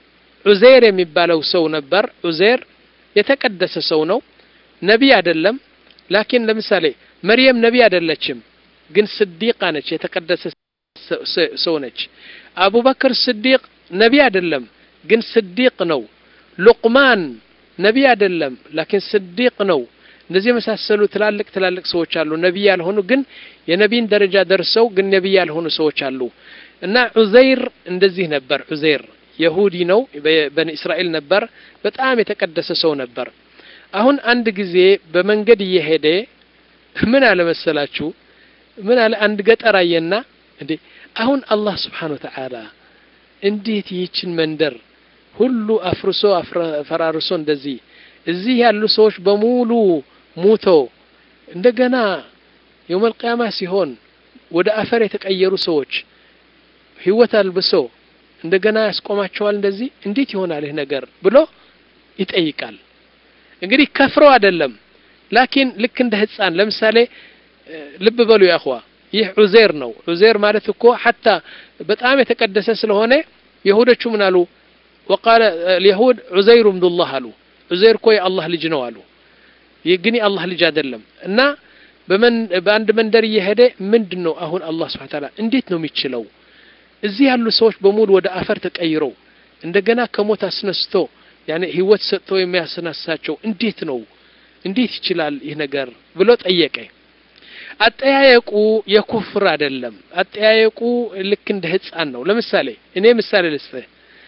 ዑዜር የሚባለው ሰው ነበር ዑዜር የተቀደሰ ሰው ነው ነቢይ አይደለም ላኪን ለምሳሌ መርየም ነቢይ አይደለችም ግን ስዲቃ ነች የተቀደሰ ሰው ነች አቡበክር ስዲቅ ነቢይ አይደለም ግን ስዲቅ ነው ሉቅማን ነቢይ አይደለም ላኪን ስዲቅ ነው እንደዚህ የመሳሰሉ ትላልቅ ትላልቅ ሰዎች አሉ ነቢይ ያልሆኑ ግን የነቢይን ደረጃ ደርሰው ግን ነቢይ ያልሆኑ ሰዎች አሉ እና ዑዘይር እንደዚህ ነበር ዑዘይር የሁዲ ነው በኒ እስራኤል ነበር በጣም የተቀደሰ ሰው ነበር አሁን አንድ ጊዜ በመንገድ እየሄደ ምን አለ መሰላችሁ ምን አለ አንድ ገጠር አየና እንዴ አሁን አላህ ስብሓን ወተዓላ እንዴት ይህችን መንደር ሁሉ አፍርሶ ፈራርሶ እንደዚህ እዚህ ያሉ ሰዎች በሙሉ ሙቶ እንደገና የውመል ቅያማ ሲሆን ወደ አፈር የተቀየሩ ሰዎች ህይወት አልብሶ እንደገና ያስቆማቸዋል እንደዚህ እንዴት ይሆናል ይህ ነገር ብሎ ይጠይቃል እንግዲህ ከፍረው አይደለም ላኪን ልክ እንደ ህፃን ለምሳሌ ልብ በሉ ያኹዋ ይህ ዑዜር ነው ዑዜር ማለት እኮ ሐታ በጣም የተቀደሰ ስለሆነ የሁዶቹ ምን አሉ ወቃለ ልየሁድ ዑዘይሩ ብኑላህ አሉ ዑዘይር እኮ የአላህ ልጅ ነው አሉ ይህ ግን የአላህ ልጅ አይደለም እና በአንድ መንደር እየሄደ ምንድን ነው አሁን አላህ ስብሓን ታላ እንዴት ነው የሚችለው እዚህ ያሉ ሰዎች በሙሉ ወደ አፈር ተቀይረው እንደገና ከሞት አስነስቶ ያኔ ህይወት ሰጥቶ የሚያስነሳቸው እንዴት ነው እንዴት ይችላል ይህ ነገር ብሎ ጠየቀ አጠያየቁ የኩፍር አይደለም አጠያየቁ ልክ እንደ ህፃን ነው ለምሳሌ እኔ ምሳሌ ልስጥህ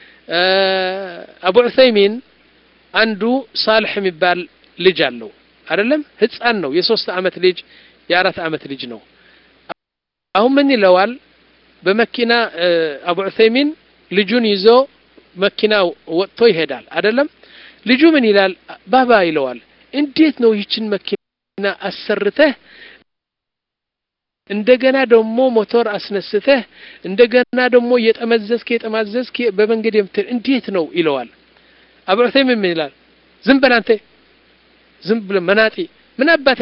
አቡ ዑሰይሚን አንዱ ሳልሕ የሚባል ልጅ አለው አይደለም ህፃን ነው የሶስት አመት ልጅ የአራት አመት ልጅ ነው አሁን ምን ይለዋል በመኪና አቡ ዑሰይሚን ልጁን ይዞ መኪና ወጥቶ ይሄዳል አይደለም ልጁ ምን ይላል ባባ ይለዋል እንዴት ነው ይችን መኪና አሰርተህ እንደገና ደግሞ ሞቶር አስነስተህ እንደገና ደግሞ እየጠመዘዝክ የጠማዘዝክ በመንገድ የምትል እንዴት ነው ይለዋል አቡ ዑሰይሚን ምን ይላል ዝም በል አንተ ዝም ብለ መናጢ ምን አባት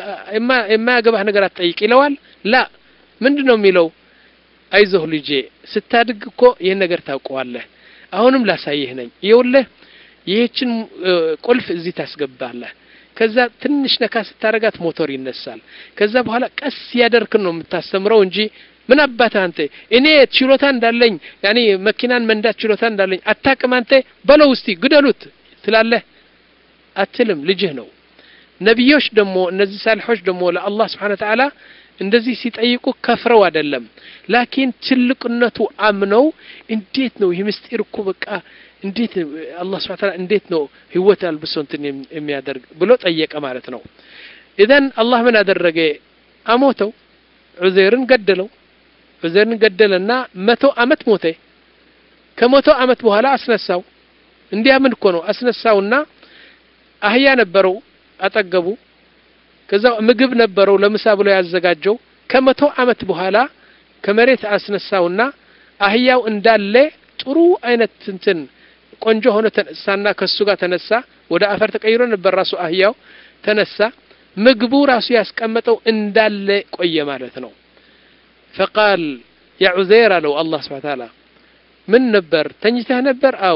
የማያገባህ ነገር አትጠይቅ ይለዋል ላ ምንድን ነው የሚለው አይዞህ ልጄ ስታድግ እኮ ይህን ነገር ታውቀዋለህ አሁንም ላሳይህ ነኝ ይኸውልህ ይህችን ቁልፍ እዚህ ታስገባለህ ከዛ ትንሽ ነካ ስታረጋት ሞተር ይነሳል ከዛ በኋላ ቀስ ያደርክን ነው የምታስተምረው እንጂ ምን አባት አንተ እኔ ችሎታ እንዳለኝ ያኔ መኪናን መንዳት ችሎታ እንዳለኝ አታቅም አንተ በለው እስቲ ግደሉት ትላለህ አትልም ልጅህ ነው ነቢዮች ደግሞ እነዚህ ሳልሖች ደግሞ ለአላህ ስብሓን ተዓላ እንደዚህ ሲጠይቁ ከፍረው አይደለም ላኪን ትልቅነቱ አምነው እንዴት ነው ይህ ምስጢር እኮ በቃ እንዴት አላህ ስብሐ ተዓላ እንዴት ነው ህይወት አልብሶ እንትን የሚያደርግ ብሎ ጠየቀ ማለት ነው ኢዘን አላህ ምን አደረገ አሞተው ዑዘይርን ገደለው ዑዘይርን ገደለና መቶ አመት ሞተ ከመቶ አመት በኋላ አስነሳው እንዲያምን እኮ ነው አስነሳውና አህያ ነበረው አጠገቡ ከዛ ምግብ ነበረው ለምሳ ብሎ ያዘጋጀው ከመቶ አመት በኋላ ከመሬት አስነሳውና አህያው እንዳለ ጥሩ አይነት እንትን ቆንጆ ሆኖ ተነሳና ከሱ ጋር ተነሳ ወደ አፈር ተቀይሮ ነበር ራሱ አህያው ተነሳ ምግቡ ራሱ ያስቀመጠው እንዳለ ቆየ ማለት ነው ፈቃል ያ ዑዘይር አለው አላህ ስብሐ ተዓላ ምን ነበር ተኝተህ ነበር አው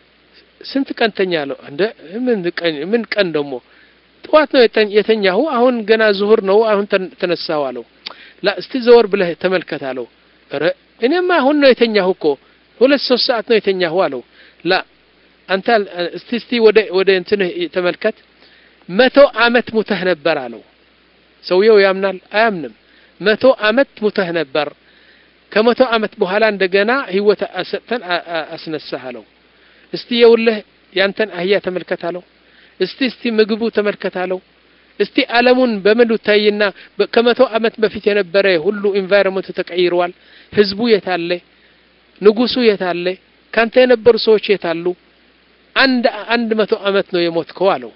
ስንት ቀን ተኛ አለው እንደ ምን ቀን ምን ቀን ደግሞ ጠዋት ነው የተኛሁ አሁን ገና ዙሁር ነው አሁን ተነሳሁ አለው ላ እስቲ ዘወር ብለህ ተመልከት አለው ረ እኔማ አሁን ነው የተኛሁ እኮ ሁለት ሶስት ሰዓት ነው የተኛሁ አለው ላ አንተ እስቲ እስቲ ወደ ወደ እንትንህ ተመልከት መቶ አመት ሙተህ ነበር አለው ሰውየው ያምናል አያምንም መቶ አመት ሙተህ ነበር ከመቶ አመት በኋላ እንደገና ህይወት ሰጥተን አስነሳህ አለው እስቲ የውልህ ያንተን አህያ ተመልከት አለው እስቲ እስቲ ምግቡ ተመልከት አለው እስቲ አለሙን በምሉ ታይና ከመቶ አመት በፊት የነበረ ሁሉ ኢንቫይሮንመንቱ ተቀይረዋል ህዝቡ የታለ ንጉሱ የታለ ካንተ የነበሩ ሰዎች የታሉ አንድ አንድ መቶ አመት ነው የሞትከው አለው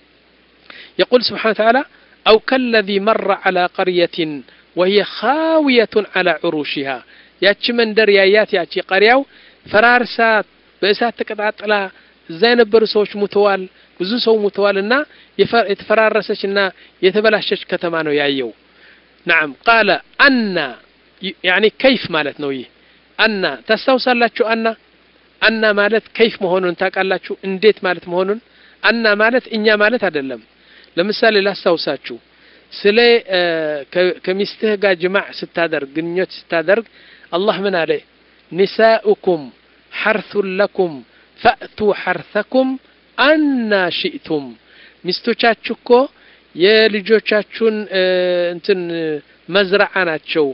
يقول سبحانه وتعالى أو كالذي مر على قرية وهي خاوية على عروشها ያቺ መንደር ያያት ያቺ ቀሪያው ፈራርሳት በእሳት ተቀጣጥላ እዛ የነበሩ ሰዎች ሙተዋል ብዙ ሰው ሙተዋል እና የተፈራረሰች እና የተበላሸች ከተማ ነው ያየው ናም ቃለ አና ያኒ ከይፍ ማለት ነው ይህ አና ታስታውሳላችሁ አና አና ማለት ከይፍ መሆኑን ታውቃላችሁ? እንዴት ማለት መሆኑን አና ማለት እኛ ማለት አይደለም። ለምሳሌ ላስታውሳችሁ ስለ ከሚስትህ ጋር ጅማዕ ስታደርግ ግንኙነት ስታደርግ አላህ ምን አለ? ኒሳኡኩም ሐርሱን ለኩም ፈእቱ ሐርሰኩም አና ሽእቱም። ሚስቶቻችሁ እኮ የልጆቻችሁን እንትን መዝረዓ ናቸው፣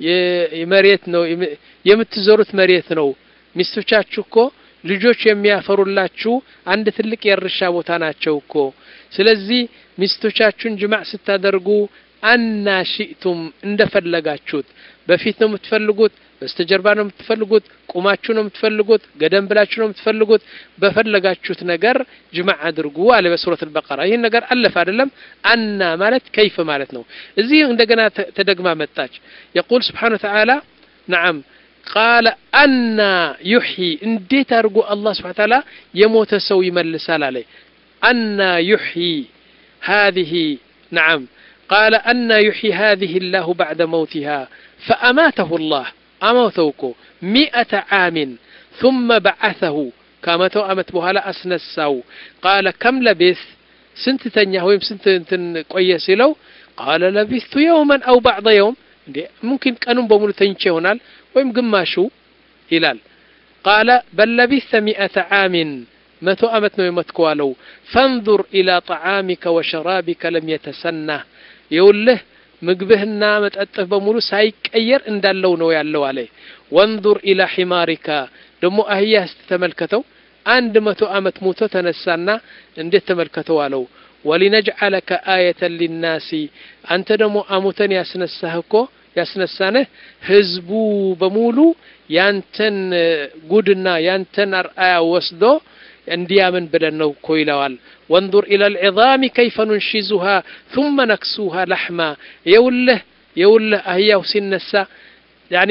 መሬት ነው የምትዘሩት መሬት ነው። ሚስቶቻችሁ እኮ ልጆች የሚያፈሩላችሁ አንድ ትልቅ የእርሻ ቦታ ናቸው እኮ። ስለዚህ ሚስቶቻችሁን ጅማዕ ስታደርጉ አና ሺእቱም እንደፈለጋችሁት፣ በፊት ነው የምትፈልጉት፣ በስተጀርባ ነው የምትፈልጉት፣ ቁማችሁ ነው የምትፈልጉት፣ ገደም ብላችሁ ነው የምትፈልጉት፣ በፈለጋችሁት ነገር ጅማዕ አድርጉ አለ በሱረት አልበቀራ። ይህን ነገር አለፈ አይደለም። አና ማለት ከይፍ ማለት ነው። እዚህ እንደገና ተደግማ መጣች። የቁል ስብሓነ ወተዓላ ነዓም ቃለ አና ዩሕይ እንዴት አድርጎ አላህ ስብሓነ ወተዓላ የሞተ ሰው ይመልሳል አለ። አና ዩሕይ ሃዚህ ነዓም ቃለ አና ዩሕይ ሃዚህ ላሁ ባዕደ መውቲሃ ፈአማተሁ ላህ አሞተው እኮ ሚአተ ዓሚን ثመ በዓተሁ ከመተው ዓመት በኋላ አስነሳው። ቃለ ከም ለቤት ስንት ተኛህ ወይም ስንት እንትን ቆየ ሲለው ቃለ ለቢስቱ የውመን አው ባዕደ የውም እንዴ ሙምኪን ቀኑን በሙሉ ተኝቼ ይሆናል ወይም ግማሹ ይላል። ቃለ በል ለቢስተ ሚአተ ዓሚን መቶ ዓመት ነው የሞትከው አለው። ፈንዙር ኢላ ጠዓሚከ ወሸራቢከ ለም የተሰናህ የውልህ ምግብህና መጠጥህ በሙሉ ሳይቀየር እንዳለው ነው ያለው አለ። ወንዙር ኢላ ሒማሪካ ደግሞ አህያህ እስቲ ተመልከተው አንድ መቶ ዓመት ሙቶ ተነሳና እንዴት ተመልከተው አለው። ወሊነጅዓለከ አየተን ሊናሲ አንተ ደግሞ አሙተን ያስነሳህ እኮ ያስነሳንህ ህዝቡ በሙሉ ያንተን ጉድና ያንተን አርአያ ወስዶ እንዲያምን ብለን ነው እኮ ይለዋል። ወንظር ኢላ ልዕዛሚ ከይፈ ኑንሺዙሃ ثመ ነክሱሃ ላሕማ የውልህ የውልህ አህያው ሲነሳ ያኒ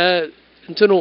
እንትኑ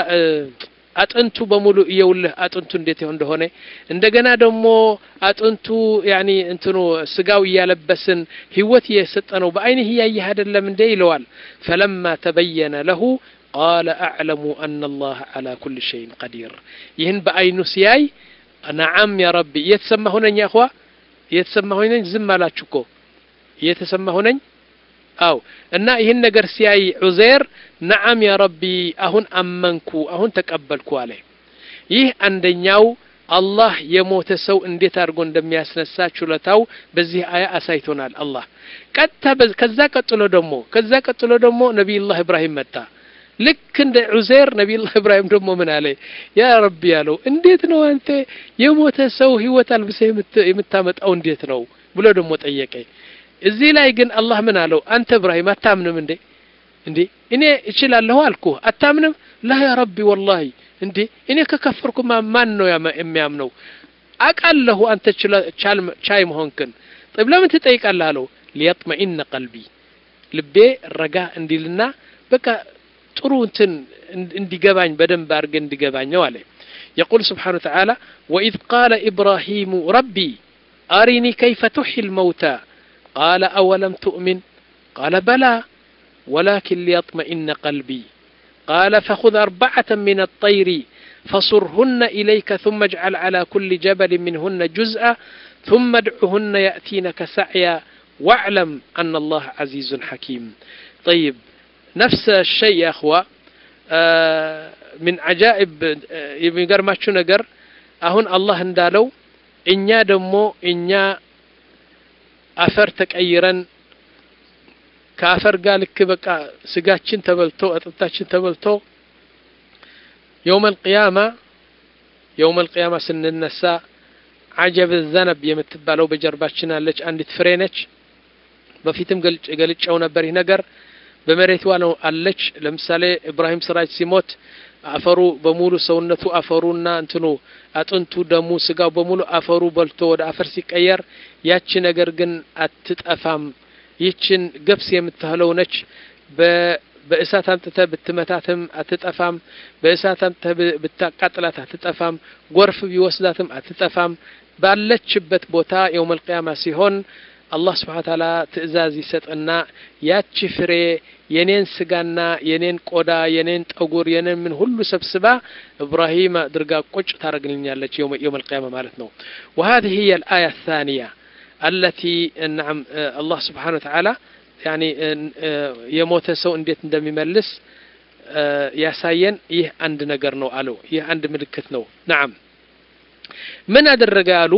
አጥንቱ በሙሉ እየውልህ አጥንቱ እንዴት እንደሆነ እንደገና ደግሞ አጥንቱ ያኒ እንትኑ ስጋው እያለበስን ህይወት እየሰጠ ነው በአይንህ እያየህ አይደለም እንዴ ይለዋል። ፈለማ ተበየነ ለሁ ቃለ አዕለሙ አና አላህ ዓላ ኩል ሸይን ቀዲር ይህን በአይኑ ሲያይ ነዓም ያ ረቢ እየተሰማሁ ነኝ አኽዋ እየተሰማሁ ነኝ ዝም አላችሁ እኮ እየተሰማሁ ነኝ አው እና ይህን ነገር ሲያይ ዑዘይር ነዓም ያ ረቢ አሁን አመንኩ አሁን ተቀበልኩ አለ ይህ አንደኛው አላህ የሞተ ሰው እንዴት አድርጎ እንደሚያስነሳ ችሎታው በዚህ አያ አሳይቶናል አላህ ቀጥታ ከዛ ቀጥሎ ደግሞ ከዛ ቀጥሎ ደግሞ ነቢዩላህ ኢብራሂም መጣ ልክ እንደ ዑዘይር ነቢዩላህ ኢብራሂም ደግሞ ምን አለ ያ ረቢ ያለው እንዴት ነው አንተ የሞተ ሰው ህይወት አልብሰህ የምታመጣው እንዴት ነው ብሎ ደግሞ ጠየቀ እዚህ ላይ ግን አላህ ምን አለው አንተ ኢብራሂም አታምንም እንዴ እንዴ እኔ እችላለሁ አልኩህ አታምንም ላ ያ ረቢ ወላሂ እንዴ እኔ ከከፈርኩ ማን ነው የሚያምነው አቃለሁ አንተ ቻይ መሆንክን طيب ለምን ትጠይቃለህ አለው ሊየጥመኢነ ቀልቢ ልቤ ረጋ እንዲልና በቃ ጥሩ እንትን እንዲገባኝ በደንብ አድርገ እንዲገባኘው አለ يقول سبحانه وتعالى وإذ قال إبراهيم ربي أرني كيف تحيي الموتى قال أولم تؤمن قال بلى ولكن ليطمئن قلبي قال فخذ أربعة من الطير فصرهن إليك ثم اجعل على كل جبل منهن جزءا ثم ادعهن يأتينك سعيا واعلم أن الله عزيز حكيم طيب نفس الشيء يا أخوة آه من عجائب የሚገርማችሁ ነገር አሁን አላህ እንዳለው እኛ ደግሞ እኛ አፈር ተቀይረን ከአፈር ጋር ልክ በቃ ስጋችን ተበልቶ አጥንታችን ተበልቶ የውመል ቅያማ የውመል ቅያማ ስንነሳ አጀብ ዘነብ የምትባለው በጀርባችን አለች አንዲት ፍሬ ነች በፊትም ገልጨው ነበር ይህ ነገር በመሬቷ ነው አለች ለምሳሌ ኢብራሂም ስራጅ ሲሞት አፈሩ በሙሉ ሰውነቱ አፈሩና እንትኑ አጥንቱ ደሙ ስጋው በሙሉ አፈሩ በልቶ ወደ አፈር ሲቀየር ያቺ ነገር ግን አትጠፋም ይችን ገብስ የምትህለው ነች በእሳት አምጥተህ ብትመታትም አትጠፋም በእሳት አምጥተህ ብታቃጥላት አትጠፋም ጎርፍ ቢወስዳትም አትጠፋም ባለችበት ቦታ የውመል ቅያማ ሲሆን አላህ ስብሓን ታላ ትእዛዝ ይሰጥና ያቺ ፍሬ የኔን ስጋና የኔን ቆዳ የኔን ጠጉር የኔን ምን ሁሉ ሰብስባ ኢብራሂም አድርጋ ቁጭ ታደርግልኛለች የውም አልቅያማ ማለት ነው وهذه هي الآية الثانية التي نعم الله سبحانه وتعالى يعني የሞተ ሰው እንዴት እንደሚመልስ ያሳየን ይህ አንድ ነገር ነው አለው ይህ አንድ ምልክት ነው ናም ምን አደረገ አሉ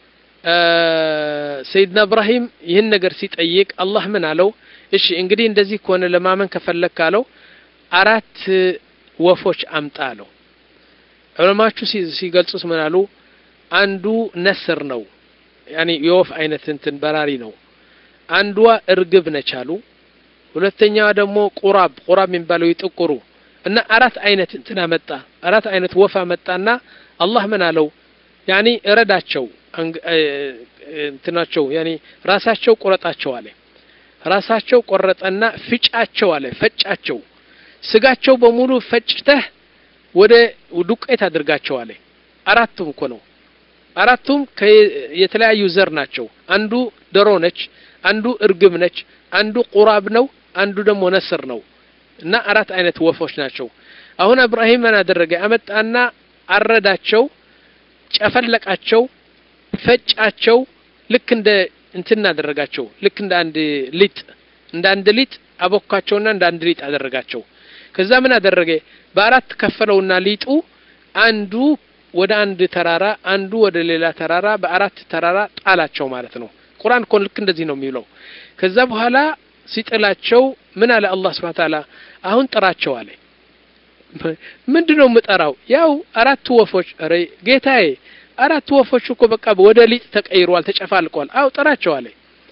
ሰይድና እብራሂም ይህን ነገር ሲጠይቅ አላህ ምን አለው እሺ እንግዲህ እንደዚህ ከሆነ ለማመን ከፈለግ አለው አራት ወፎች አምጣ አለው ዑለማቹ ሲገልጹት ምን አሉ አንዱ ነስር ነው ያኒ የወፍ አይነት እንትን በራሪ ነው አንዷ እርግብ ነች አሉ ሁለተኛዋ ደግሞ ቁራብ ቁራብ የሚባለው ይጥቁሩ እና አራት አይነት እንትን አመጣ አራት አይነት ወፍ አመጣና አላህ ምን አለው ያኒ እረዳቸው እንትናቸው ያኒ ራሳቸው ቆረጣቸው አለ ራሳቸው ቆረጠና ፍጫቸው አለ ፈጫቸው ስጋቸው በሙሉ ፈጭተህ ወደ ዱቄት አድርጋቸው አለ አራቱም እኮ ነው አራቱም የተለያዩ ዘር ናቸው አንዱ ዶሮ ነች አንዱ እርግብ ነች አንዱ ቁራብ ነው አንዱ ደግሞ ነስር ነው እና አራት አይነት ወፎች ናቸው አሁን እብራሂም ምን አደረገ አመጣና አረዳቸው ጨፈለቃቸው ፈጫቸው ልክ እንደ እንትን አደረጋቸው ልክ እንደ አንድ ሊጥ እንደ አንድ ሊጥ አቦካቸውና እንደ አንድ ሊጥ አደረጋቸው ከዛ ምን አደረገ በአራት ከፈለውና ሊጡ አንዱ ወደ አንድ ተራራ አንዱ ወደ ሌላ ተራራ በአራት ተራራ ጣላቸው ማለት ነው ቁርአን እኮ ልክ እንደዚህ ነው የሚለው ከዛ በኋላ ሲጥላቸው ምን አለ አላህ ስብሐ ተዓላ አሁን ጥራቸው አለ ምንድነው የምጠራው ያው አራት ወፎች ኧረ ጌታዬ አራት ወፎች እኮ በቃ ወደ ሊጥ ተቀይሯል ተጨፋልቀዋል አው ጥራቸው አለ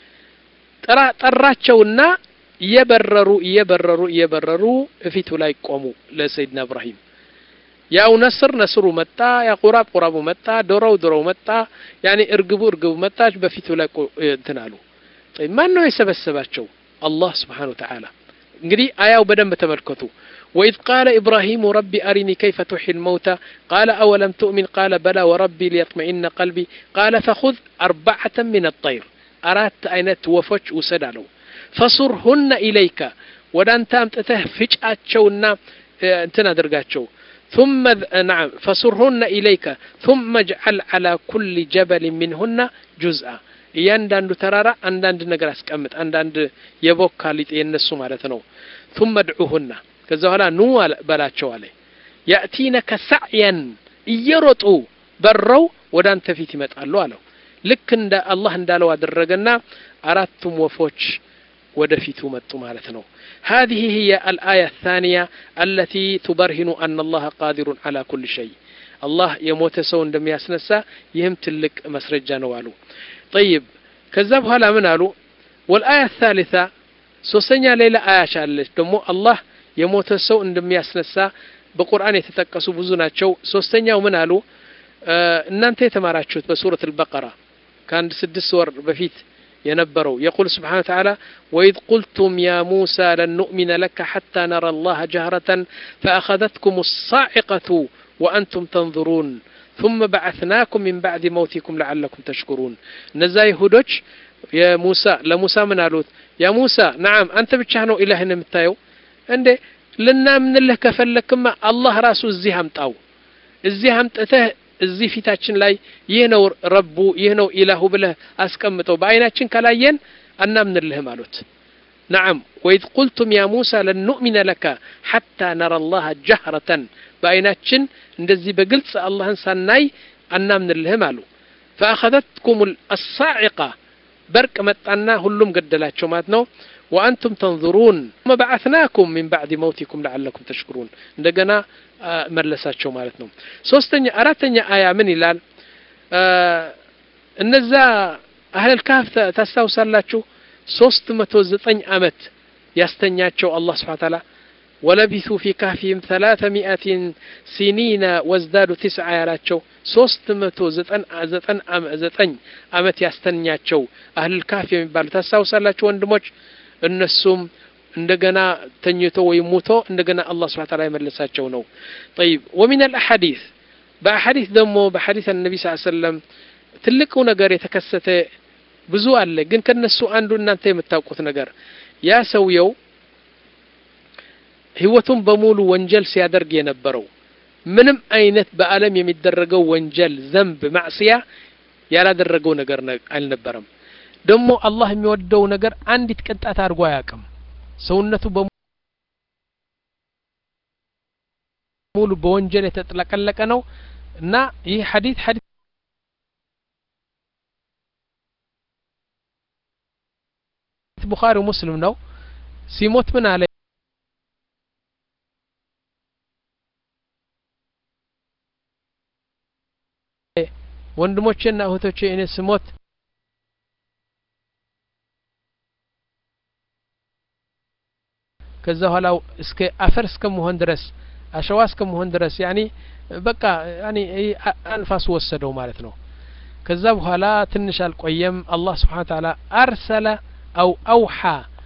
ጥራ ጠራቸውና እየበረሩ እየበረሩ እየበረሩ እፊቱ ላይ ቆሙ ለሰይድና እብራሂም ያው ነስር ነስሩ መጣ ያ ቁራብ ቁራቡ መጣ ዶሮው ዶሮው መጣ ያኔ እርግቡ እርግቡ መጣች በፊቱ ላይ እንትን አሉ ማን ነው የሰበሰባቸው አላህ ስብሓን ወተዓላ እንግዲህ አያው በደንብ ተመልከቱ وإذ قال إبراهيم ربي أرني كيف تحيي الموتى قال أولم تؤمن قال بلى وربي ليطمئن قلبي قال فخذ أربعة من الطير أردت أين توفج وسدالو فصرهن إليك ودانت أمتته فجأتشونا انتنا درقاتشو ثم نعم فصرهن إليك ثم اجعل على كل جبل منهن جزءا እያንዳንዱ ተራራ አንዳንድ ነገር አስቀምጥ አንዳንድ የቦካ ሊጥ የነሱ ማለት ነው ثم ادعوهن ከዛ በኋላ ኑ በላቸው አለ ያእቲነከ ሳዕየን እየሮጡ በረው ወደ አንተ ፊት ይመጣሉ አለው ልክ እንደ አላህ እንዳለው አደረገና አራቱም ወፎች ወደፊቱ መጡ ማለት ነው هذه هي الآية الثانية التي تبرهن أن الله قادر على كل شيء الله يموت سو እንደም ያስነሳ ይህም ትልቅ መስረጃ ነው አሉ طيب ከዛ በኋላ ምን አሉ والآية الثالثة ሶስተኛ ሌላ አያች አለች ደግሞ አላህ የሞተ ሰው እንደሚያስነሳ በቁርአን የተጠቀሱ ብዙ ናቸው ሶስተኛው ምን አሉ እናንተ የተማራችሁት በሱረት አልበቀራ ከአንድ ስድስት ወር በፊት የነበረው የቁል ስብሓን ተዓላ ወኢዝ ቁልቱም ያ ሙሳ ለን ኑእሚነ ለከ ሓታ ነራ አላህ ጀህረተን ፈአኸዘትኩም ሳዒቀቱ ወአንቱም ተንظሩን ثم بعثناكم من بعد موتكم لعلكم تشكرون እነዛ ይሁዶች የሙሳ ለሙሳ ምን አሉት ያ ሙሳ ነዓም አንተ ብቻህ ነው ኢላህን የምታየው እንዴ ልናምንልህ ከፈለክማ አላህ ራሱ እዚህ አምጣው እዚህ አምጥተህ እዚህ ፊታችን ላይ ይህ ነው ረቡ ይህ ነው ኢላሁ ብለህ አስቀምጠው በአይናችን ካላየን አናምንልህም አሉት ነዓም ወኢዝ ቁልቱም ያ ሙሳ ለን ኑእሚነ ለከ ሐታ ነራ አላህ ጀህረተን በአይናችን እንደዚህ በግልጽ አላህን ሳናይ አናምንልህም አሉ ፈአኸዘትኩም አሳዒቃ በርቅ መጣና ሁሉም ገደላቸው ማለት ነው وأنتم تنظرون ثم بعثناكم من بعد موتكم لعلكم تشكرون እንደገና መለሳቸው ማለት ነው ሶስተኛ አራተኛ አያ ምን ይላል እነዛ አህለል ካፍ ታስታውሳላችሁ ሶስት መቶ ዘጠኝ አመት ያስተኛቸው አላህ ስብሓ ታላ ወለቢቱ ፊ ካፊህም ثلاث مئة ሲኒነ ወዝዳዱ ትስዓ ያላቸው ሶስት መቶ ዘጠኝ አመት ያስተኛቸው አህልል ካፍ የሚባሉ ታስታውሳላችሁ ወንድሞች እነሱም እንደገና ተኝቶ ወይም ሙቶ እንደገና አላህ ስብሐ ተዓላ የመለሳቸው ነው طيب ومن الاحاديث በአሐዲስ ደግሞ በሐዲስ ነቢ ስ ሰለም ትልቁ ነገር የተከሰተ ብዙ አለ ግን ከነሱ አንዱ እናንተ የምታውቁት ነገር ያ ሰውየው ህይወቱን በሙሉ ወንጀል ሲያደርግ የነበረው ምንም አይነት በአለም የሚደረገው ወንጀል ዘንብ ማዕስያ ያላደረገው ነገር አልነበረም ደግሞ አላህ የሚወደው ነገር አንዲት ቅንጣት አድርጎ አያውቅም ሰውነቱ በሙሉ በወንጀል የተጥለቀለቀ ነው እና ይህ ሐዲት ሐዲት ቡኻሪ ሙስሊም ነው ሲሞት ምን አለ ወንድሞቼና እህቶቼ እኔ ስሞት ከዛ በኋላ እስከ አፈር እስከመሆን ድረስ አሸዋ እስከመሆን ድረስ ያኒ በቃ ያኒ አንፋሱ ወሰደው ማለት ነው ከዛ በኋላ ትንሽ አልቆየም አላህ ስብሓን ተዓላ አርሰለ አው አውሓ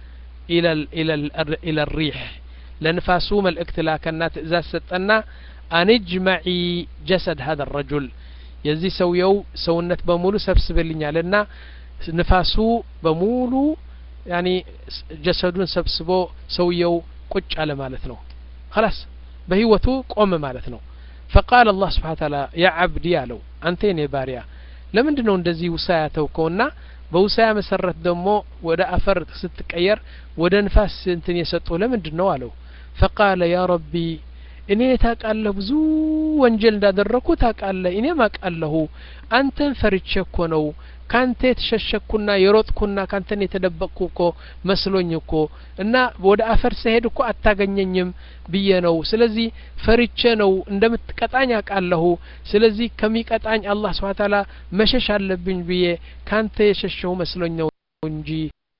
ኢለ ሪሕ ለንፋሱ መልእክት ላከና ትእዛዝ ሰጠና አንጅመዒ ጀሰድ ሀذا الرجل የዚህ ሰውየው ሰውነት በሙሉ ሰብስብልኛልና ንፋሱ በሙሉ ያኒ ጀሰዱን ሰብስቦ ሰውየው ቁጭ አለ ማለት ነው خلاص በህይወቱ ቆመ ማለት ነው فقال الله سبحانه وتعالى يا عبدي አለው አንተ የኔ ባሪያ ለምንድን ነው እንደዚህ ውሳያ ተውከውና በውሳያ መሰረት ደግሞ ወደ አፈር ስትቀየር ወደ ንፋስ እንትን የሰጡ ለምንድን ነው አለው فقال يا ربي እኔ ታውቃለህ ብዙ ወንጀል እንዳደረኩ ታውቃለህ እኔም አውቃለሁ አንተን ፈርቼ እኮ ነው ካንተ የተሸሸኩና የሮጥኩና ካንተን የተደበቅኩ እኮ መስሎኝ እኮ እና ወደ አፈር ስሄድ እኮ አታገኘኝም ብዬ ነው ስለዚህ ፈርቼ ነው እንደምትቀጣኝ አውቃለሁ ስለዚህ ከሚቀጣኝ አላህ ስብሓ ታላ መሸሽ አለብኝ ብዬ ካንተ የሸሸው መስሎኝ ነው እንጂ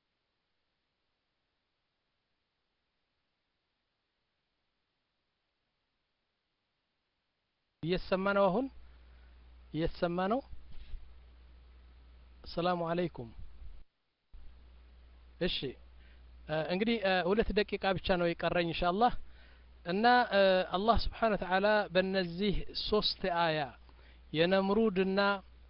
እየተሰማ ነው አሁን እየተሰማ ነው ሰላሙ አለይኩም እሺ እንግዲህ ሁለት ደቂቃ ብቻ ነው የቀረኝ ኢንሻአላህ እና አላህ ስብሓን ወተዓላ በእነዚህ ሶስት አያ የነምሩድና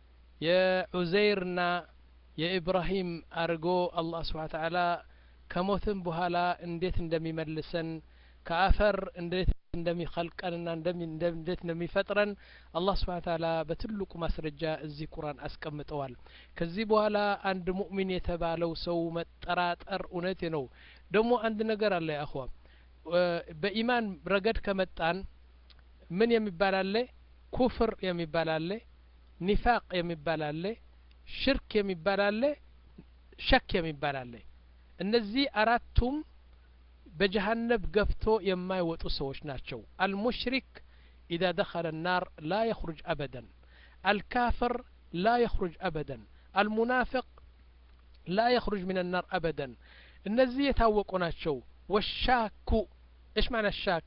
የዑዘይርና የኢብራሂም አድርጎ አላህ ስብሓን ተዓላ ከሞትም በኋላ እንዴት እንደሚመልሰን ከአፈር እንዴት እንደሚኸልቀንና እንዴት እንደሚፈጥረን አላህ ስብሓን ታላ በትልቁ ማስረጃ እዚህ ቁርአን አስቀምጠዋል ከዚህ በኋላ አንድ ሙእሚን የተባለው ሰው መጠራጠር እውነት ነው ደግሞ አንድ ነገር አለ አኸዋ በኢማን ረገድ ከመጣን ምን የሚባል አለ ኩፍር የሚባል አለ ኒፋቅ የሚባል አለ ሽርክ የሚባል አለ ሸክ የሚባል አለ እነዚህ አራቱም በጀሃነብ ገፍቶ የማይወጡ ሰዎች ናቸው አልሙሽሪክ ኢዛ ደኸለ ናር ላ የኽሩጅ አበደን አልካፍር ላ የኽሩጅ አበደን አልሙናፊቅ ላ የኽሩጅ ምን ናር አበደን እነዚህ የታወቁ ናቸው ወሻኩ እሽ ማና ሻክ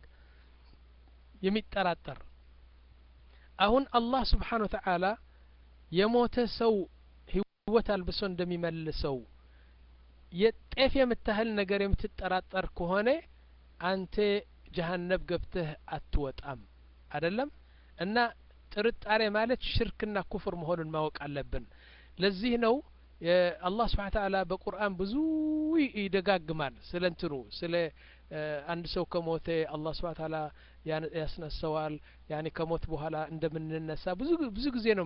የሚጠራጠር አሁን አላህ ስብሓን ወተዓላ የሞተ ሰው ህይወት አልብሶ እንደሚመልሰው የጤፍ የምታህል ነገር የምትጠራጠር ከሆነ አንተ ጀሀነብ ገብተህ አትወጣም አደለም እና ጥርጣሬ ማለት ሽርክና ኩፍር መሆኑን ማወቅ አለብን ለዚህ ነው አላህ ስብሓን ተዓላ በቁርአን ብዙ ይደጋግማል ስለ እንትኑ ስለ አንድ ሰው ከሞተ አላህ ስብሓን ተዓላ ያስነሰዋል ያኒ ከሞት በኋላ እንደምንነሳ ብዙ ብዙ ጊዜ ነው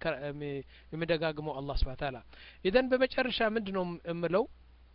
የሚደጋግመው አላህ ስብሓን ተዓላ ኢዘን በመጨረሻ ምንድ ነው የምለው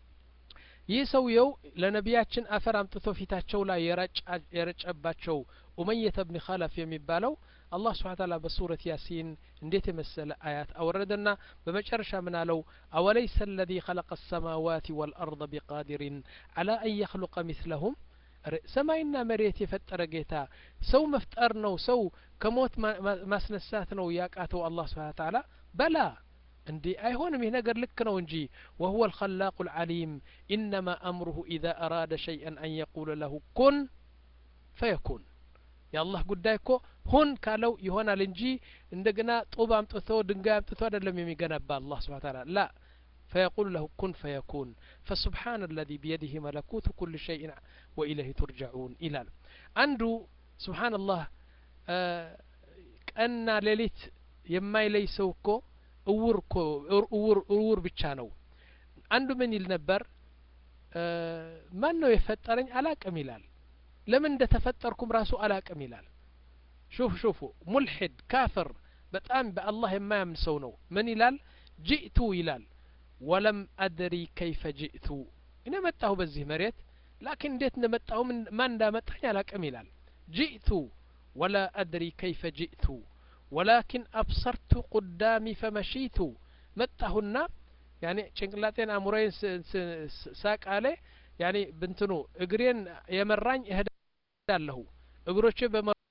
ይህ ሰውየው ለነቢያችን አፈር አምጥቶ ፊታቸው ላይ የረጨባቸው ኡመየተ ብን ኸለፍ የሚባለው አላህ ስብሓ ታላ በሱረት ያሲን እንዴት የመሰለ አያት አወረደና በመጨረሻ ምን አለው አወለይሰ አለዚ ኸለቀ አሰማዋት ወልአርض ቢቃዲሪን አላ አን የኽሉቀ ሚስለሁም ሰማይና መሬት የፈጠረ ጌታ ሰው መፍጠር ነው ሰው ከሞት ማስነሳት ነው ያቃተው አላህ ስብሓ ታላ በላ እንዲ አይሆንም ይህ ነገር ልክ ነው እንጂ ወሁወ አልኸላቁ ልዓሊም ኢነማ አምሩሁ ኢዛ አራደ ሸይአን አን የቁለ ለሁ ኩን ፈየኩን የአላህ ጉዳይ እኮ ሁን ካለው ይሆናል እንጂ እንደገና ጡብ አምጥቶ ድንጋይ አምጥቶ አይደለም የሚገነባ አላህ ስብሓ ታላ ላ فيقول له كن فيكون فسبحان الذي بيده ملكوت كل شيء وإليه ترجعون إلى عنده سبحان الله أن ليلت يما يلي سوكو እውር እኮ እውር እውር ብቻ ነው አንዱ ምን ይል ነበር ማን ነው የፈጠረኝ አላቅም ይላል ለምን እንደተፈጠርኩም ራሱ አላቅም ይላል ሹፍ ሹፉ ሙልሒድ ካፍር በጣም በአላህ የማያምን ሰው ነው ምን ይላል ጅእቱ ይላል ወለም አድሪ ከይፈ ጅእቱ እኔ መጣሁ በዚህ መሬት ላኪን እንዴት እንደመጣሁ ማን እንዳመጣኝ አላቅም ይላል ጅእቱ ወላ አድሪ ከይፈ ጅእቱ ወላኪን አብሰርቱ ቁዳሚ ፈመሺቱ መጣሁና ያኔ ጭንቅላቴን አእምሮዬን ሳቃሌ ያኔ ብንትኑ እግሬን የመራኝ እሄዳለሁ እግሮቼ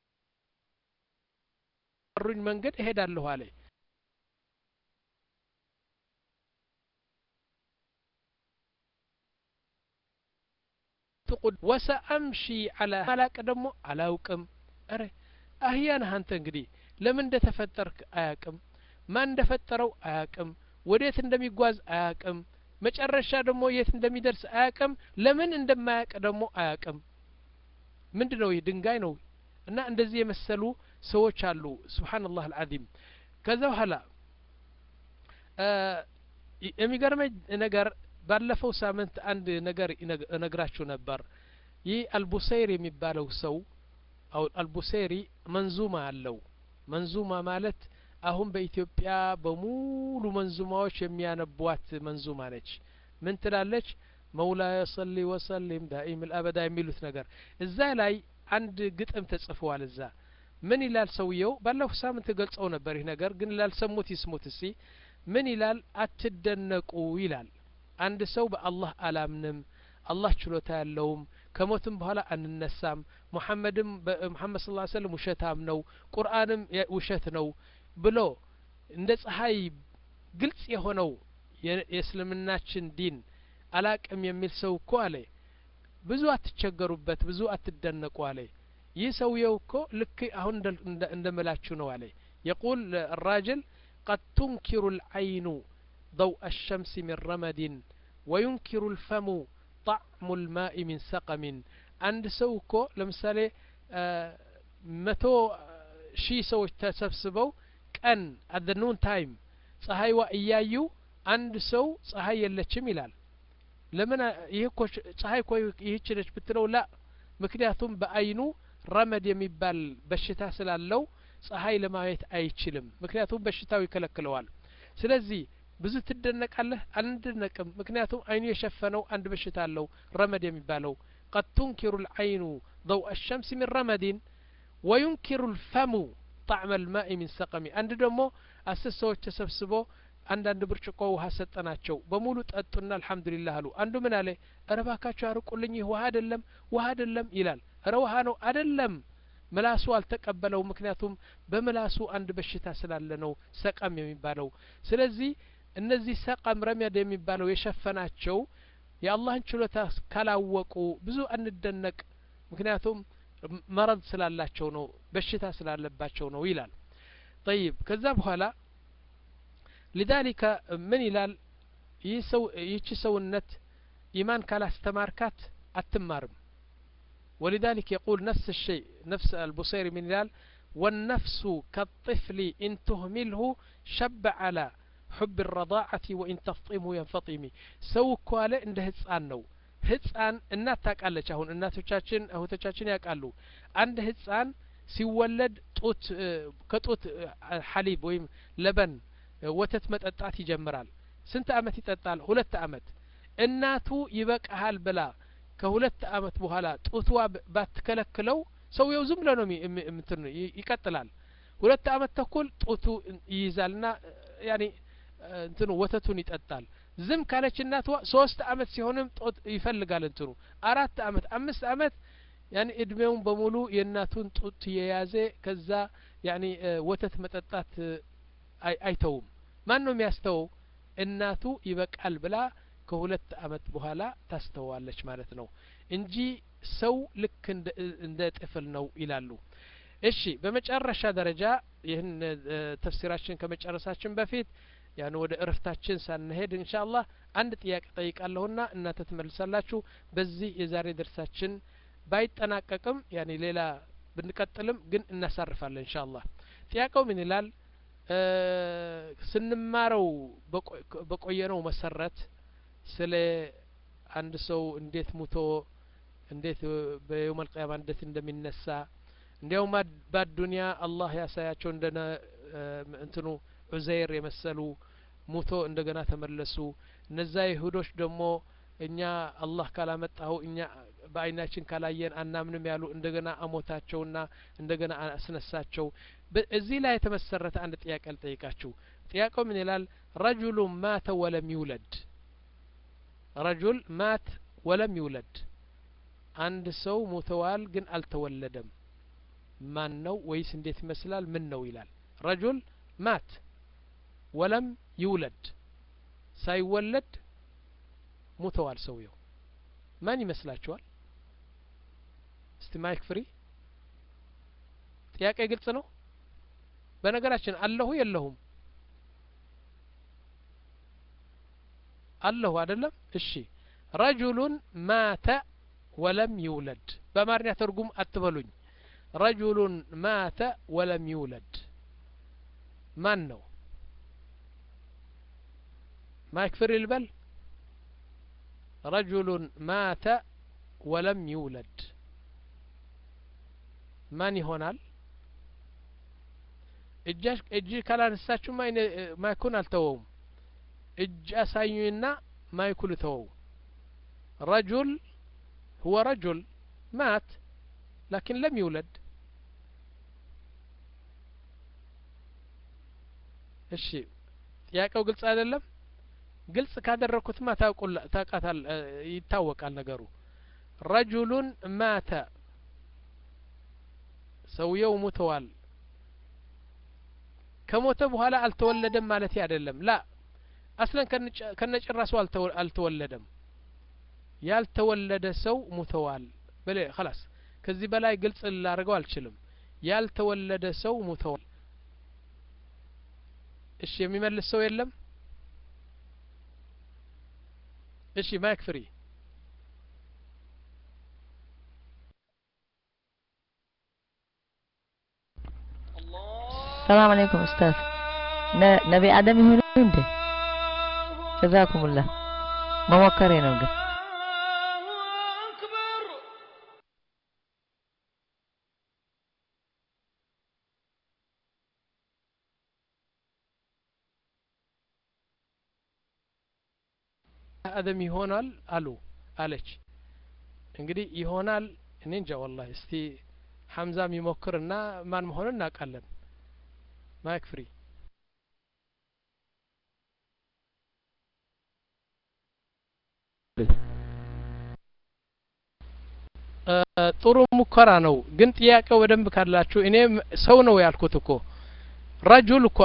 በመሩኝ መንገድ እሄዳለሁ አለ ወሰአምሺ አላ አላቅ ደግሞ አላውቅም አረ አህያ ነህ አንተ እንግዲህ ለምን እንደተፈጠርክ አያቅም ማን እንደፈጠረው አያቅም ወዴት እንደሚጓዝ አያቅም መጨረሻ ደግሞ የት እንደሚደርስ አያቅም ለምን እንደማያቅ ደግሞ አያቅም ምንድ ነው ይህ ድንጋይ ነው እና እንደዚህ የመሰሉ ሰዎች አሉ ስብሓንላህ አልዓዚም ከዛ በኋላ የሚገርመኝ ነገር ባለፈው ሳምንት አንድ ነገር እነግራችሁ ነበር ይህ አልቡሰይር የሚባለው ሰው አልቡሴሪ መንዙማ አለው መንዙማ ማለት አሁን በኢትዮጵያ በሙሉ መንዙማዎች የሚያነቧት መንዙማ ነች ምን ትላለች መውላየ ሰሊ ወሰሊም ዳኢም ልአበዳ የሚሉት ነገር እዛ ላይ አንድ ግጥም ተጽፈዋል እዛ ምን ይላል ሰውየው ባለፈው ሳምንት ገልጸው ነበር ይህ ነገር ግን ላልሰሙት ይስሙት እስቲ ምን ይላል አትደነቁ ይላል አንድ ሰው በአላህ አላምንም አላህ ችሎታ ያለውም ከሞትም በኋላ አንነሳም ሙሐመድም ሙሐመድ ስ ሰለም ውሸታም ነው ቁርአንም ውሸት ነው ብሎ እንደ ፀሐይ ግልጽ የሆነው የእስልምናችን ዲን አላቅም የሚል ሰው እኮ አለ ብዙ አትቸገሩበት ብዙ አትደነቁ አለ ይህ ሰውየው እኮ ልክ አሁን እንደምላችሁ ነው አለ የቁል الراجل قد تنكر العين ضوء الشمس من رمد وينكر الفم طعم الماء من سقم አንድ ሰው እኮ ለምሳሌ መቶ ሺህ ሰዎች ተሰብስበው ቀን አት ኑን ታይም ፀሐይዋ እያዩ አንድ ሰው ፀሐይ የለችም ይላል ለምን ይህ እኮ ፀሐይ እኮ ይህች ነች ብትለው ላ ምክንያቱም በአይኑ ረመድ የሚባል በሽታ ስላለው ፀሐይ ለማየት አይችልም ምክንያቱም በሽታው ይከለክለዋል ስለዚህ ብዙ ትደነቃለህ አንደነቅም ምክንያቱም አይኑ የሸፈነው አንድ በሽታ አለው ረመድ የሚባለው قد تنكر العين ضوء الشمس من رمد وينكر الفم طعم الماء من سقم አንድ ደግሞ አስር ሰዎች ተሰብስበው አንዳንድ ብርጭቆ ውሃ ሰጠናቸው በሙሉ ጠጡና አልሐምዱሊላህ አሉ አንዱ ምን አለ እረ ባካችሁ አርቁልኝ ይህ ውሃ አይደለም ውሃ አይደለም ይላል እረ ውሃ ነው አይደለም ምላሱ አልተቀበለው ምክንያቱም በምላሱ አንድ በሽታ ስላለ ነው ሰቀም የሚባለው ስለዚህ እነዚህ ሰቀም ረመድ የሚባለው የሸፈናቸው የአላህን ችሎታ ካላወቁ ብዙ አንደነቅ ምክንያቱም መረድ ስላላቸው ነው በሽታ ስላለባቸው ነው ይላል ጠይብ ከዛ በኋላ ሊዛሊከ ምን ይላል ይህ ሰው ይህቺ ሰውነት ኢማን ካላስተማርካት አትማርም ولذلك يقول نفس الشيء نفس البصيري من الهلال والنفس كالطفل إن تهمله شب على حب الرضاعة وإن تفطمه ينفطم سو كوالا عند هتسان نو ህፃን እናት ታውቃለች አሁን እናቶቻችን እህቶቻችን ያውቃሉ አንድ ህፃን ሲወለድ ጡት ከጡት ሐሊብ ወይም ለበን ወተት መጠጣት ይጀምራል ስንት አመት ይጠጣል ሁለት አመት እናቱ ይበቃሃል ብላ ከሁለት አመት በኋላ ጡትዋ ባትከለክለው ሰውየው ዝም ብሎ ነው ምትን ይቀጥላል ሁለት አመት ተኩል ጡቱ ይይዛልና ያኔ እንትኑ ወተቱን ይጠጣል ዝም ካለች እናትዋ ሶስት አመት ሲሆንም ጦት ይፈልጋል እንትኑ አራት አመት አምስት አመት ያኒ እድሜውን በሙሉ የእናቱን ጡት የያዘ ከዛ ያኒ ወተት መጠጣት አይተውም ማን ነው የሚያስተወው እናቱ ይበቃል ብላ ከሁለት አመት በኋላ ታስተዋለች ማለት ነው እንጂ ሰው ልክ እንደ ጥፍል ነው ይላሉ እሺ በመጨረሻ ደረጃ ይህን ተፍሲራችን ከመጨረሳችን በፊት ያን ወደ እረፍታችን ሳንሄድ እንሻ አላህ አንድ ጥያቄ ጠይቃለሁና እናንተ ትመልሳላችሁ በዚህ የዛሬ ደርሳችን ባይጠናቀቅም ያኔ ሌላ ብንቀጥልም ግን እናሳርፋለን እንሻ አላህ ጥያቄው ምን ይላል ስንማረው በቆየነው መሰረት ስለ አንድ ሰው እንዴት ሙቶ እንዴት በየውም አልቅያማ እንዴት እንደሚነሳ እንዲያውም በአዱንያ አላህ ያሳያቸው እንደነ እንትኑ ዑዘይር የመሰሉ ሙቶ እንደገና ተመለሱ እነዛ ይሁዶች ደግሞ እኛ አላህ ካላመጣው እኛ በአይናችን ካላየን አናምንም ያሉ እንደገና አሞታቸውና እንደገና አስነሳቸው እዚህ ላይ የተመሰረተ አንድ ጥያቄ ልጠይቃችሁ ጥያቄው ምን ይላል ረጁሉ ማተ ወለም ይውለድ ረጁል ማት ወለም ይውለድ አንድ ሰው ሞተዋል ግን አልተወለደም ማን ነው ወይስ እንዴት ይመስላል ምን ነው ይላል ረጁል ማት ወለም ይውለድ ሳይወለድ ሙተዋል ሰውየው ማን ይመስላችኋል እስቲ ማይክ ፍሪ ጥያቄ ግልጽ ነው በነገራችን አለሁ የለሁም አለሁ አይደለም እሺ ረጁሉን ማተ ወለም ይውለድ በአማርኛ ትርጉም አትበሉኝ ረጁሉን ማተ ወለም ይውለድ ማን ነው ማይክ ፍሪ ልበል ረጁሉን ማተ ወለም ይውለድ ማን ይሆናል እጅ ካላነሳችሁ ማይኩን አልተወውም እጅ አሳዩኝና ማይኩ ልተወው ረጁል هو رجل مات لكن لم يولد እሺ ጥያቄው ግልጽ አይደለም ግልጽ ካደረኩትማ ታውቃታል ይታወቃል ነገሩ ረጁሉን ማተ ሰውየው ሙተዋል ከሞተ በኋላ አልተወለደም ማለት አይደለም ላ አስለን ከነጭራሱ አልተወለደም ያልተወለደ ሰው ሙተዋል በለ خلاص ከዚህ በላይ ግልጽ ላደርገው አልችልም ያልተወለደ ሰው ሙተዋል እሺ የሚመልስ ሰው የለም እሺ ማይክ ፍሪ ሰላም አለይኩም ኡስታዝ ነቢ አደም ይሁኑ እንዴ ጀዛኩሙላህ መሞከሬ ነው ግን አደም ይሆናል አሉ አለች እንግዲህ ይሆናል እኔ እንጃ ወላሂ እስቲ ሐምዛ የሚሞክርና ማን መሆኑን እናውቃለን ማይክ ፍሪ ጥሩ ሙከራ ነው ግን ጥያቄው በደንብ ካላችሁ እኔ ሰው ነው ያልኩት እኮ ረጁል እኮ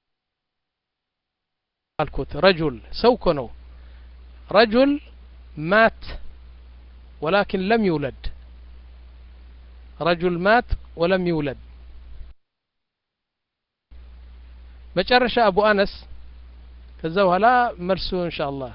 አልኩት ረጁል ሰው እኮ ነው ረጁል ማት ወላኪን ለም ይውለድ ረጁል ማት ወለም ይውለድ መጨረሻ አቡ አነስ ከዛ በኋላ መልሱ እንሻ አላህ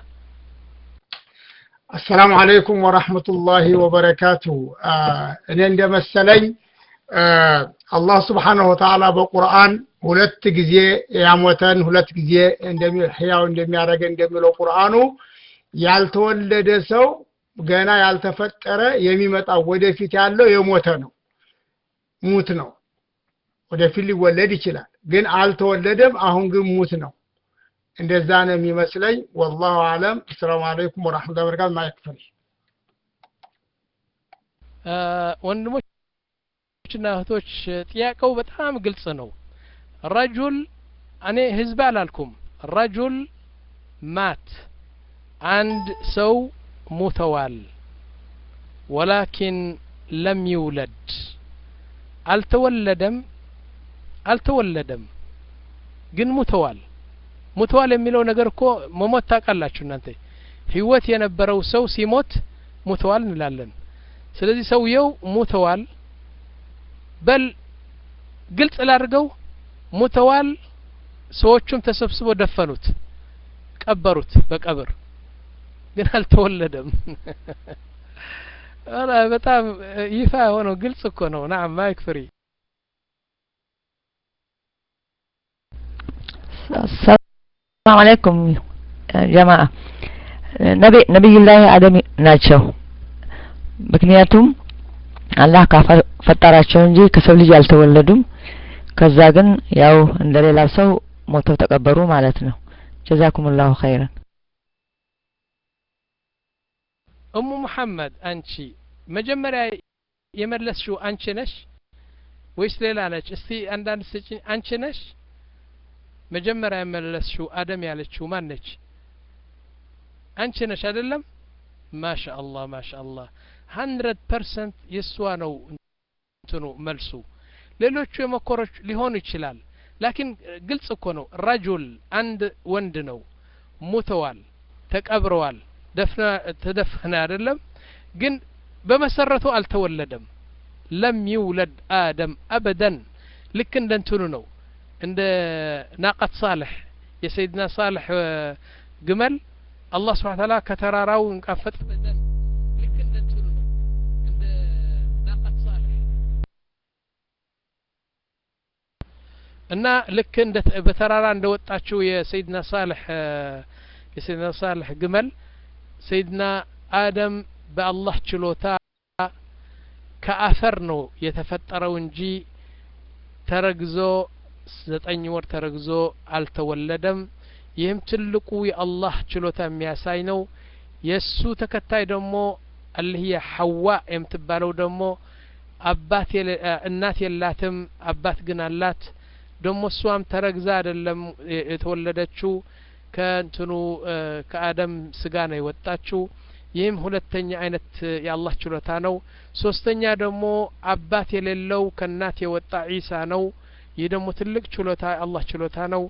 አሰላሙ አለይኩም ወራህመቱላሂ ወበረካቱ እኔ እንደመሰለኝ አላህ ስብሓንሁ ወተዓላ በቁርአን ሁለት ጊዜ ያሞተን ሁለት ጊዜ ህያው እንደሚያደረገ እንደሚለው ቁርአኑ ያልተወለደ ሰው ገና ያልተፈጠረ የሚመጣው ወደፊት ያለው የሞተ ነው ሙት ነው ወደፊት ሊወለድ ይችላል ግን አልተወለደም አሁን ግን ሙት ነው እንደዛ ነው የሚመስለኝ ወላሁ አለም አሰላሙ አለይኩም ወራህመቱላሂ ወበረካቱ ማይክፈል ወንድሞችና እህቶች ጥያቄው በጣም ግልጽ ነው ረጁል እኔ ህዝብ አላልኩም ረጁል ማት አንድ ሰው ሙተዋል ወላኪን ለም ይውለድ አልተወለደም አልተወለደም ግን ሙተዋል ሙተዋል የሚለው ነገር እኮ መሞት ታውቃላችሁ እናንተ ህይወት የነበረው ሰው ሲሞት ሙተዋል እንላለን ስለዚህ ሰውየው ሙተዋል በል ግልጽ ላድርገው ሙተዋል ሰዎቹም ተሰብስበው ደፈኑት ቀበሩት በቀብር ግን አልተወለደም በጣም ይፋ የሆነው ግልጽ እኮ ነው ናም ማይክ ፍሪ ሰላም አለይኩም ጀማአ ነቢዩላህ አደም ናቸው ምክንያቱም አላህ ካፈጠራቸው እንጂ ከሰው ልጅ አልተወለዱም ከዛ ግን ያው እንደ ሌላው ሰው ሞተው ተቀበሩ ማለት ነው ጀዛኩሙላሁ ኸይረን እሙ መሐመድ አንቺ መጀመሪያ የመለስሽው አንቺ ነሽ ወይስ ሌላ ነች? እስቲ አንዳንድ ስጭኝ። አንቺ ነሽ መጀመሪያ የመለስሽው አደም ያለችው ማን ነች? አንቺ ነሽ አይደለም? ማሻአላህ ማሻአላህ ሀንድረድ ፐርሰንት የእሷ ነው እንትኑ መልሱ። ሌሎቹ የመኮሮች ሊሆኑ ይችላል። ላኪን ግልጽ እኮ ነው። ረጁል አንድ ወንድ ነው፣ ሙተዋል፣ ተቀብረዋል፣ ደፍና ተደፈነ አይደለም ግን በመሰረቱ አልተወለደም። ለም ይውለድ አደም አበደን ልክ እንደ እንትኑ ነው እንደ ናቀት ሳልሕ የሰይድና ሳልሕ ግመል አላህ ስብሓን ታላ ከተራራው እንቃፈጥ በደን ልክ እንደ እንትኑ ነው እንደ ናቀት ሳልሕ እና ልክ እንደ በተራራ እንደ ወጣችው የሰይድና ሳልሕ የሰይድና ሳልሕ ግመል ሰይድና አደም በአላህ ችሎታ ከአፈር ነው የተፈጠረው እንጂ ተረግዞ ዘጠኝ ወር ተረግዞ አልተወለደም። ይህም ትልቁ የአላህ ችሎታ የሚያሳይ ነው። የእሱ ተከታይ ደግሞ አልህየ ሐዋ የምትባለው ደግሞ አባት እናት የላትም፣ አባት ግን አላት። ደግሞ እሷም ተረግዛ አይደለም የተወለደችው ከእንትኑ ከአደም ስጋ ነው የወጣችው። ይህም ሁለተኛ አይነት የአላህ ችሎታ ነው። ሶስተኛ ደግሞ አባት የሌለው ከእናት የወጣ ዒሳ ነው። ይህ ደግሞ ትልቅ ችሎታ የአላህ ችሎታ ነው።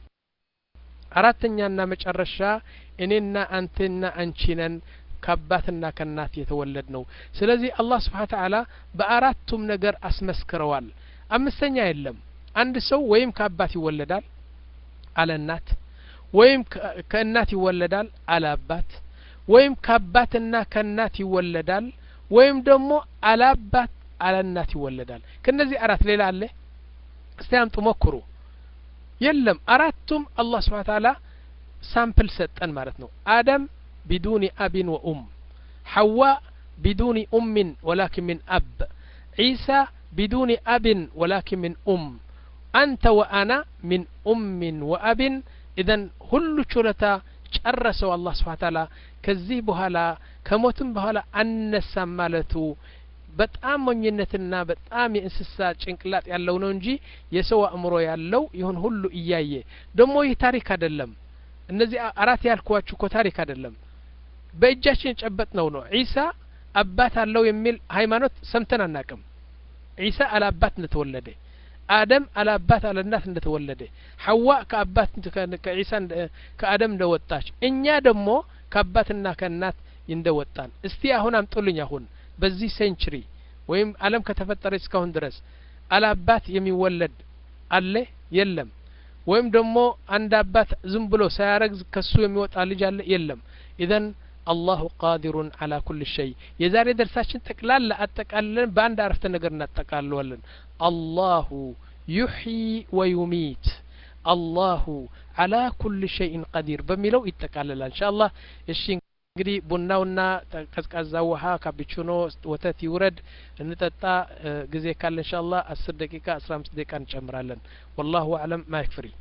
አራተኛና መጨረሻ እኔና አንተና አንቺ ነን ከአባትና ከእናት የተወለድ ነው። ስለዚህ አላህ ስብሓን ተዓላ በአራቱም ነገር አስመስክረዋል። አምስተኛ የለም። አንድ ሰው ወይም ከአባት ይወለዳል አለ እናት፣ ወይም ከእናት ይወለዳል አለ አባት ወይም ከአባትና ከእናት ይወለዳል ወይም ደግሞ አላባት አለእናት ይወለዳል። ከነዚህ አራት ሌላ አለ? እስቲ አምጡ ሞክሩ። የለም። አራቱም አላህ ስብሓን ታላ ሳምፕል ሰጠን ማለት ነው። አደም ቢዱኒ አቢን ወኡም፣ ሐዋ ቢዱኒ ኡሚን ወላኪን ሚን አብ፣ ዒሳ ቢዱኒ አብን ወላኪን ሚን ኡም፣ አንተ ወአና ሚን ኡሚን ወአብን። ኢዘን ሁሉ ችሎታ ጨረሰው አላህ ስብሓን ታላ ከዚህ በኋላ ከሞትም በኋላ አነሳም ማለቱ በጣም ሞኝነትና በጣም የእንስሳ ጭንቅላት ያለው ነው እንጂ የሰው አእምሮ ያለው ይሁን ሁሉ እያየ ደግሞ ይህ ታሪክ አይደለም። እነዚህ አራት ያልኳችሁ እኮ ታሪክ አይደለም፣ በእጃችን የጨበጥ ነው ነው። ዒሳ አባት አለው የሚል ሃይማኖት ሰምተን አናቅም። ዒሳ አለ አባት እንደተወለደ፣ አደም አለ አባት አለ እናት እንደተወለደ፣ ሐዋ ከአባት ከዒሳ ከአደም እንደወጣች፣ እኛ ደግሞ ከአባትና ከእናት እንደወጣን። እስቲ አሁን አምጡልኝ አሁን በዚህ ሴንችሪ ወይም ዓለም ከተፈጠረ እስካሁን ድረስ አላባት የሚወለድ አለ የለም? ወይም ደግሞ አንድ አባት ዝም ብሎ ሳያረግዝ ከሱ የሚወጣ ልጅ አለ የለም? ኢዘን አላሁ ቃዲሩን አላ ኩል ሸይ። የዛሬ ደርሳችን ጠቅላላ አጠቃልለን በአንድ አረፍተ ነገር እናጠቃልዋለን። አላሁ ዩሕዪ ወዩሚት አላሁ አላ ኩል ሸይን ቀዲር በሚለው ይጠቃልላል እንሻ አላህ። እሺ እንግዲህ ቡናውና ቀዝቃዛ ውሃ ካፒቹኖ ወተት ይውረድ እንጠጣ። ጊዜ ካለ እንሻ አላህ አስር ደቂቃ አስራ አምስት ደቂቃ እንጨምራለን። ወላሁ አለም ማይክ ፍሪ